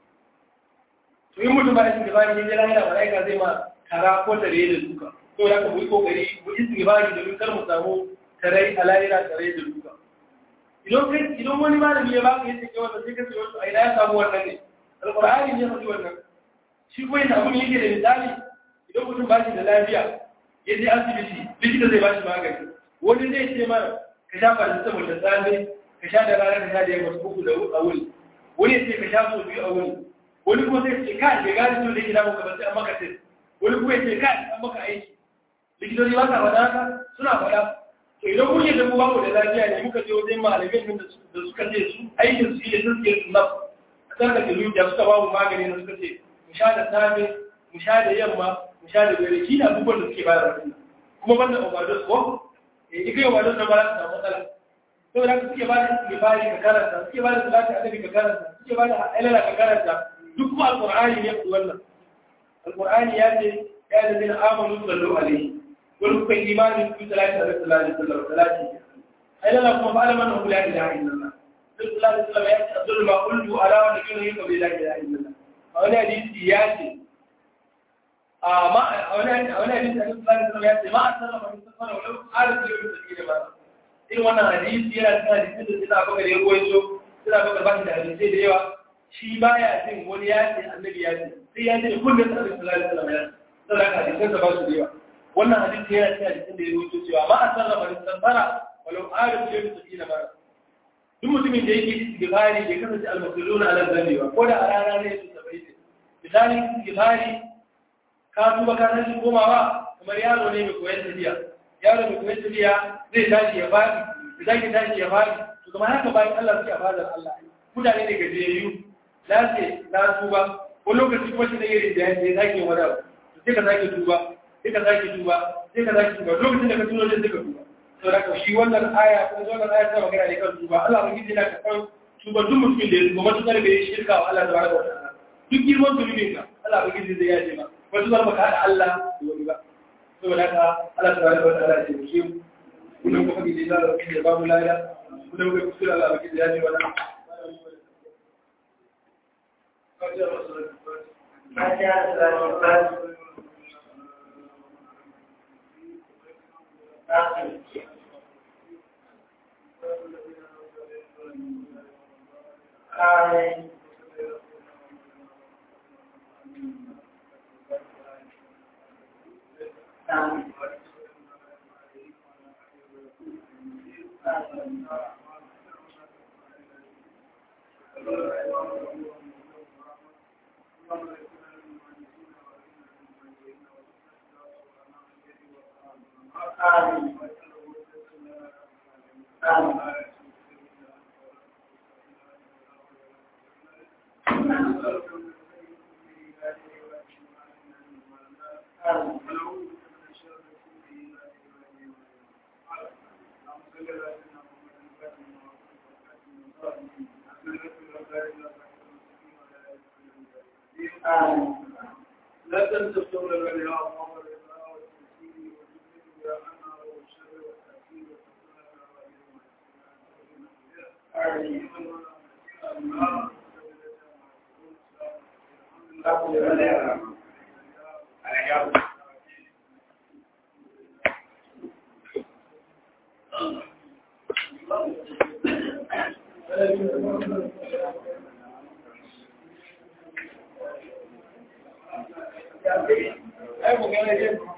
to in mutum ba istighfari ne je lahira mala'ika zai ma kara ko tare da duka to da ka mu yi kokari mu istighfari domin kar mu samu tarai a lahira tare da duka idan kai idan wani malami ya baka yace kai wannan sai ka ce wato ai ya samu wannan ne alqur'ani ne faɗi wannan shi ko yana abin yake da misali idan mutum ba shi da lafiya ya je asibiti likita zai ba shi magani wani zai ce mara ka sha paracetamol da safe ka sha da rana ka sha da yamma uku da a wuni wani ya ce ka sha sau biyu a wuni wani kuma zai ce kai bai gane cewa da yake damu ka ba sai an maka test wani kuma ya ce kai an maka aiki likitoci ba sa faɗa haka suna faɗa to idan kun yi da mu bamu da lafiya ne muka je wajen malamin da suka ce su aikin su ne sun ce su naf a tsarka da zuciya suka ba mu magani da suka ce mu sha da safe mu sha da yamma mu sha da dare shi ne abubuwan da suke bayar da kuma banda overdose ko eh ika overdose na ba za ta samu matsala saboda haka suke ba da suke bari ka karanta suke ba da salati annabi ka karanta suke ba da alala ka karanta duk kuma alqur'ani ne ku wannan alqur'ani ya ce ya da zina amanu sallu alaihi wani kuka imanin ku salati da sallallahu alaihi wasallam salati alala kuma fa alaman hu la ilaha illallah sallallahu alaihi wasallam ya ce abdul ma qultu ala wa nabiyyu ka bi la ilaha illallah a wani hadisi ya ce a wani hadisi a cikin sallallahu ya ce ma a sarrafa min safara walau arzu yau da take da ba irin wannan hadisi yana cikin hadisin da suna baka da ya ruwaito suna baka ba da hadisai da yawa shi baya jin wani ya ce annabi ya ce sai ya ce kullum sallallahu alaihi wasallam ya ce saboda hadisan da ba su da yawa wannan hadisi yana cikin hadisin da ya ruwaito cewa ma a sarrafa min safara walau arzu yau da take da ba duk mutumin da yake istighfari bai kasance al-muslimuna ala dhanbi ba ko da a rana ne su sabai misali istighfari ka tuba ka tashi komawa kamar yaro ne mai koyon tafiya yaro mai koyon tafiya zai tashi ya fadi da zaki tashi ya fadi to kamar haka bayan Allah suke a fadar Allah mutane ne gajiyayyu na ce na tuba wani lokaci kuma shi ne irin da ya zaki wani abu sai ka zaki tuba sai ka zaki tuba sai ka zaki tuba lokacin da ka tuno zai ka tuba to da ka shi wannan aya ko wannan aya ta magana ne kan tuba Allah mun gidi na ka kan tuba duk mutumin da ya tuba matukar bai shirka wa Allah tabaraka wa ta'ala duk girman zunubin ka Allah mun gidi zai yaje ma wasu zar baka da Allah da wani ba saboda haka Allah tabaraka wa ta'ala ya ce mu kullum kuma gidi da Allah ya ba mu lada kullum kuma kusura Allah gidi ya ce wala Amen. Amen. Amen. Amen. Amen. آمين لا تنتصر لنا يا محمد والتسليم والذكر يا أنا والشر والتأثير آمين ai magana yin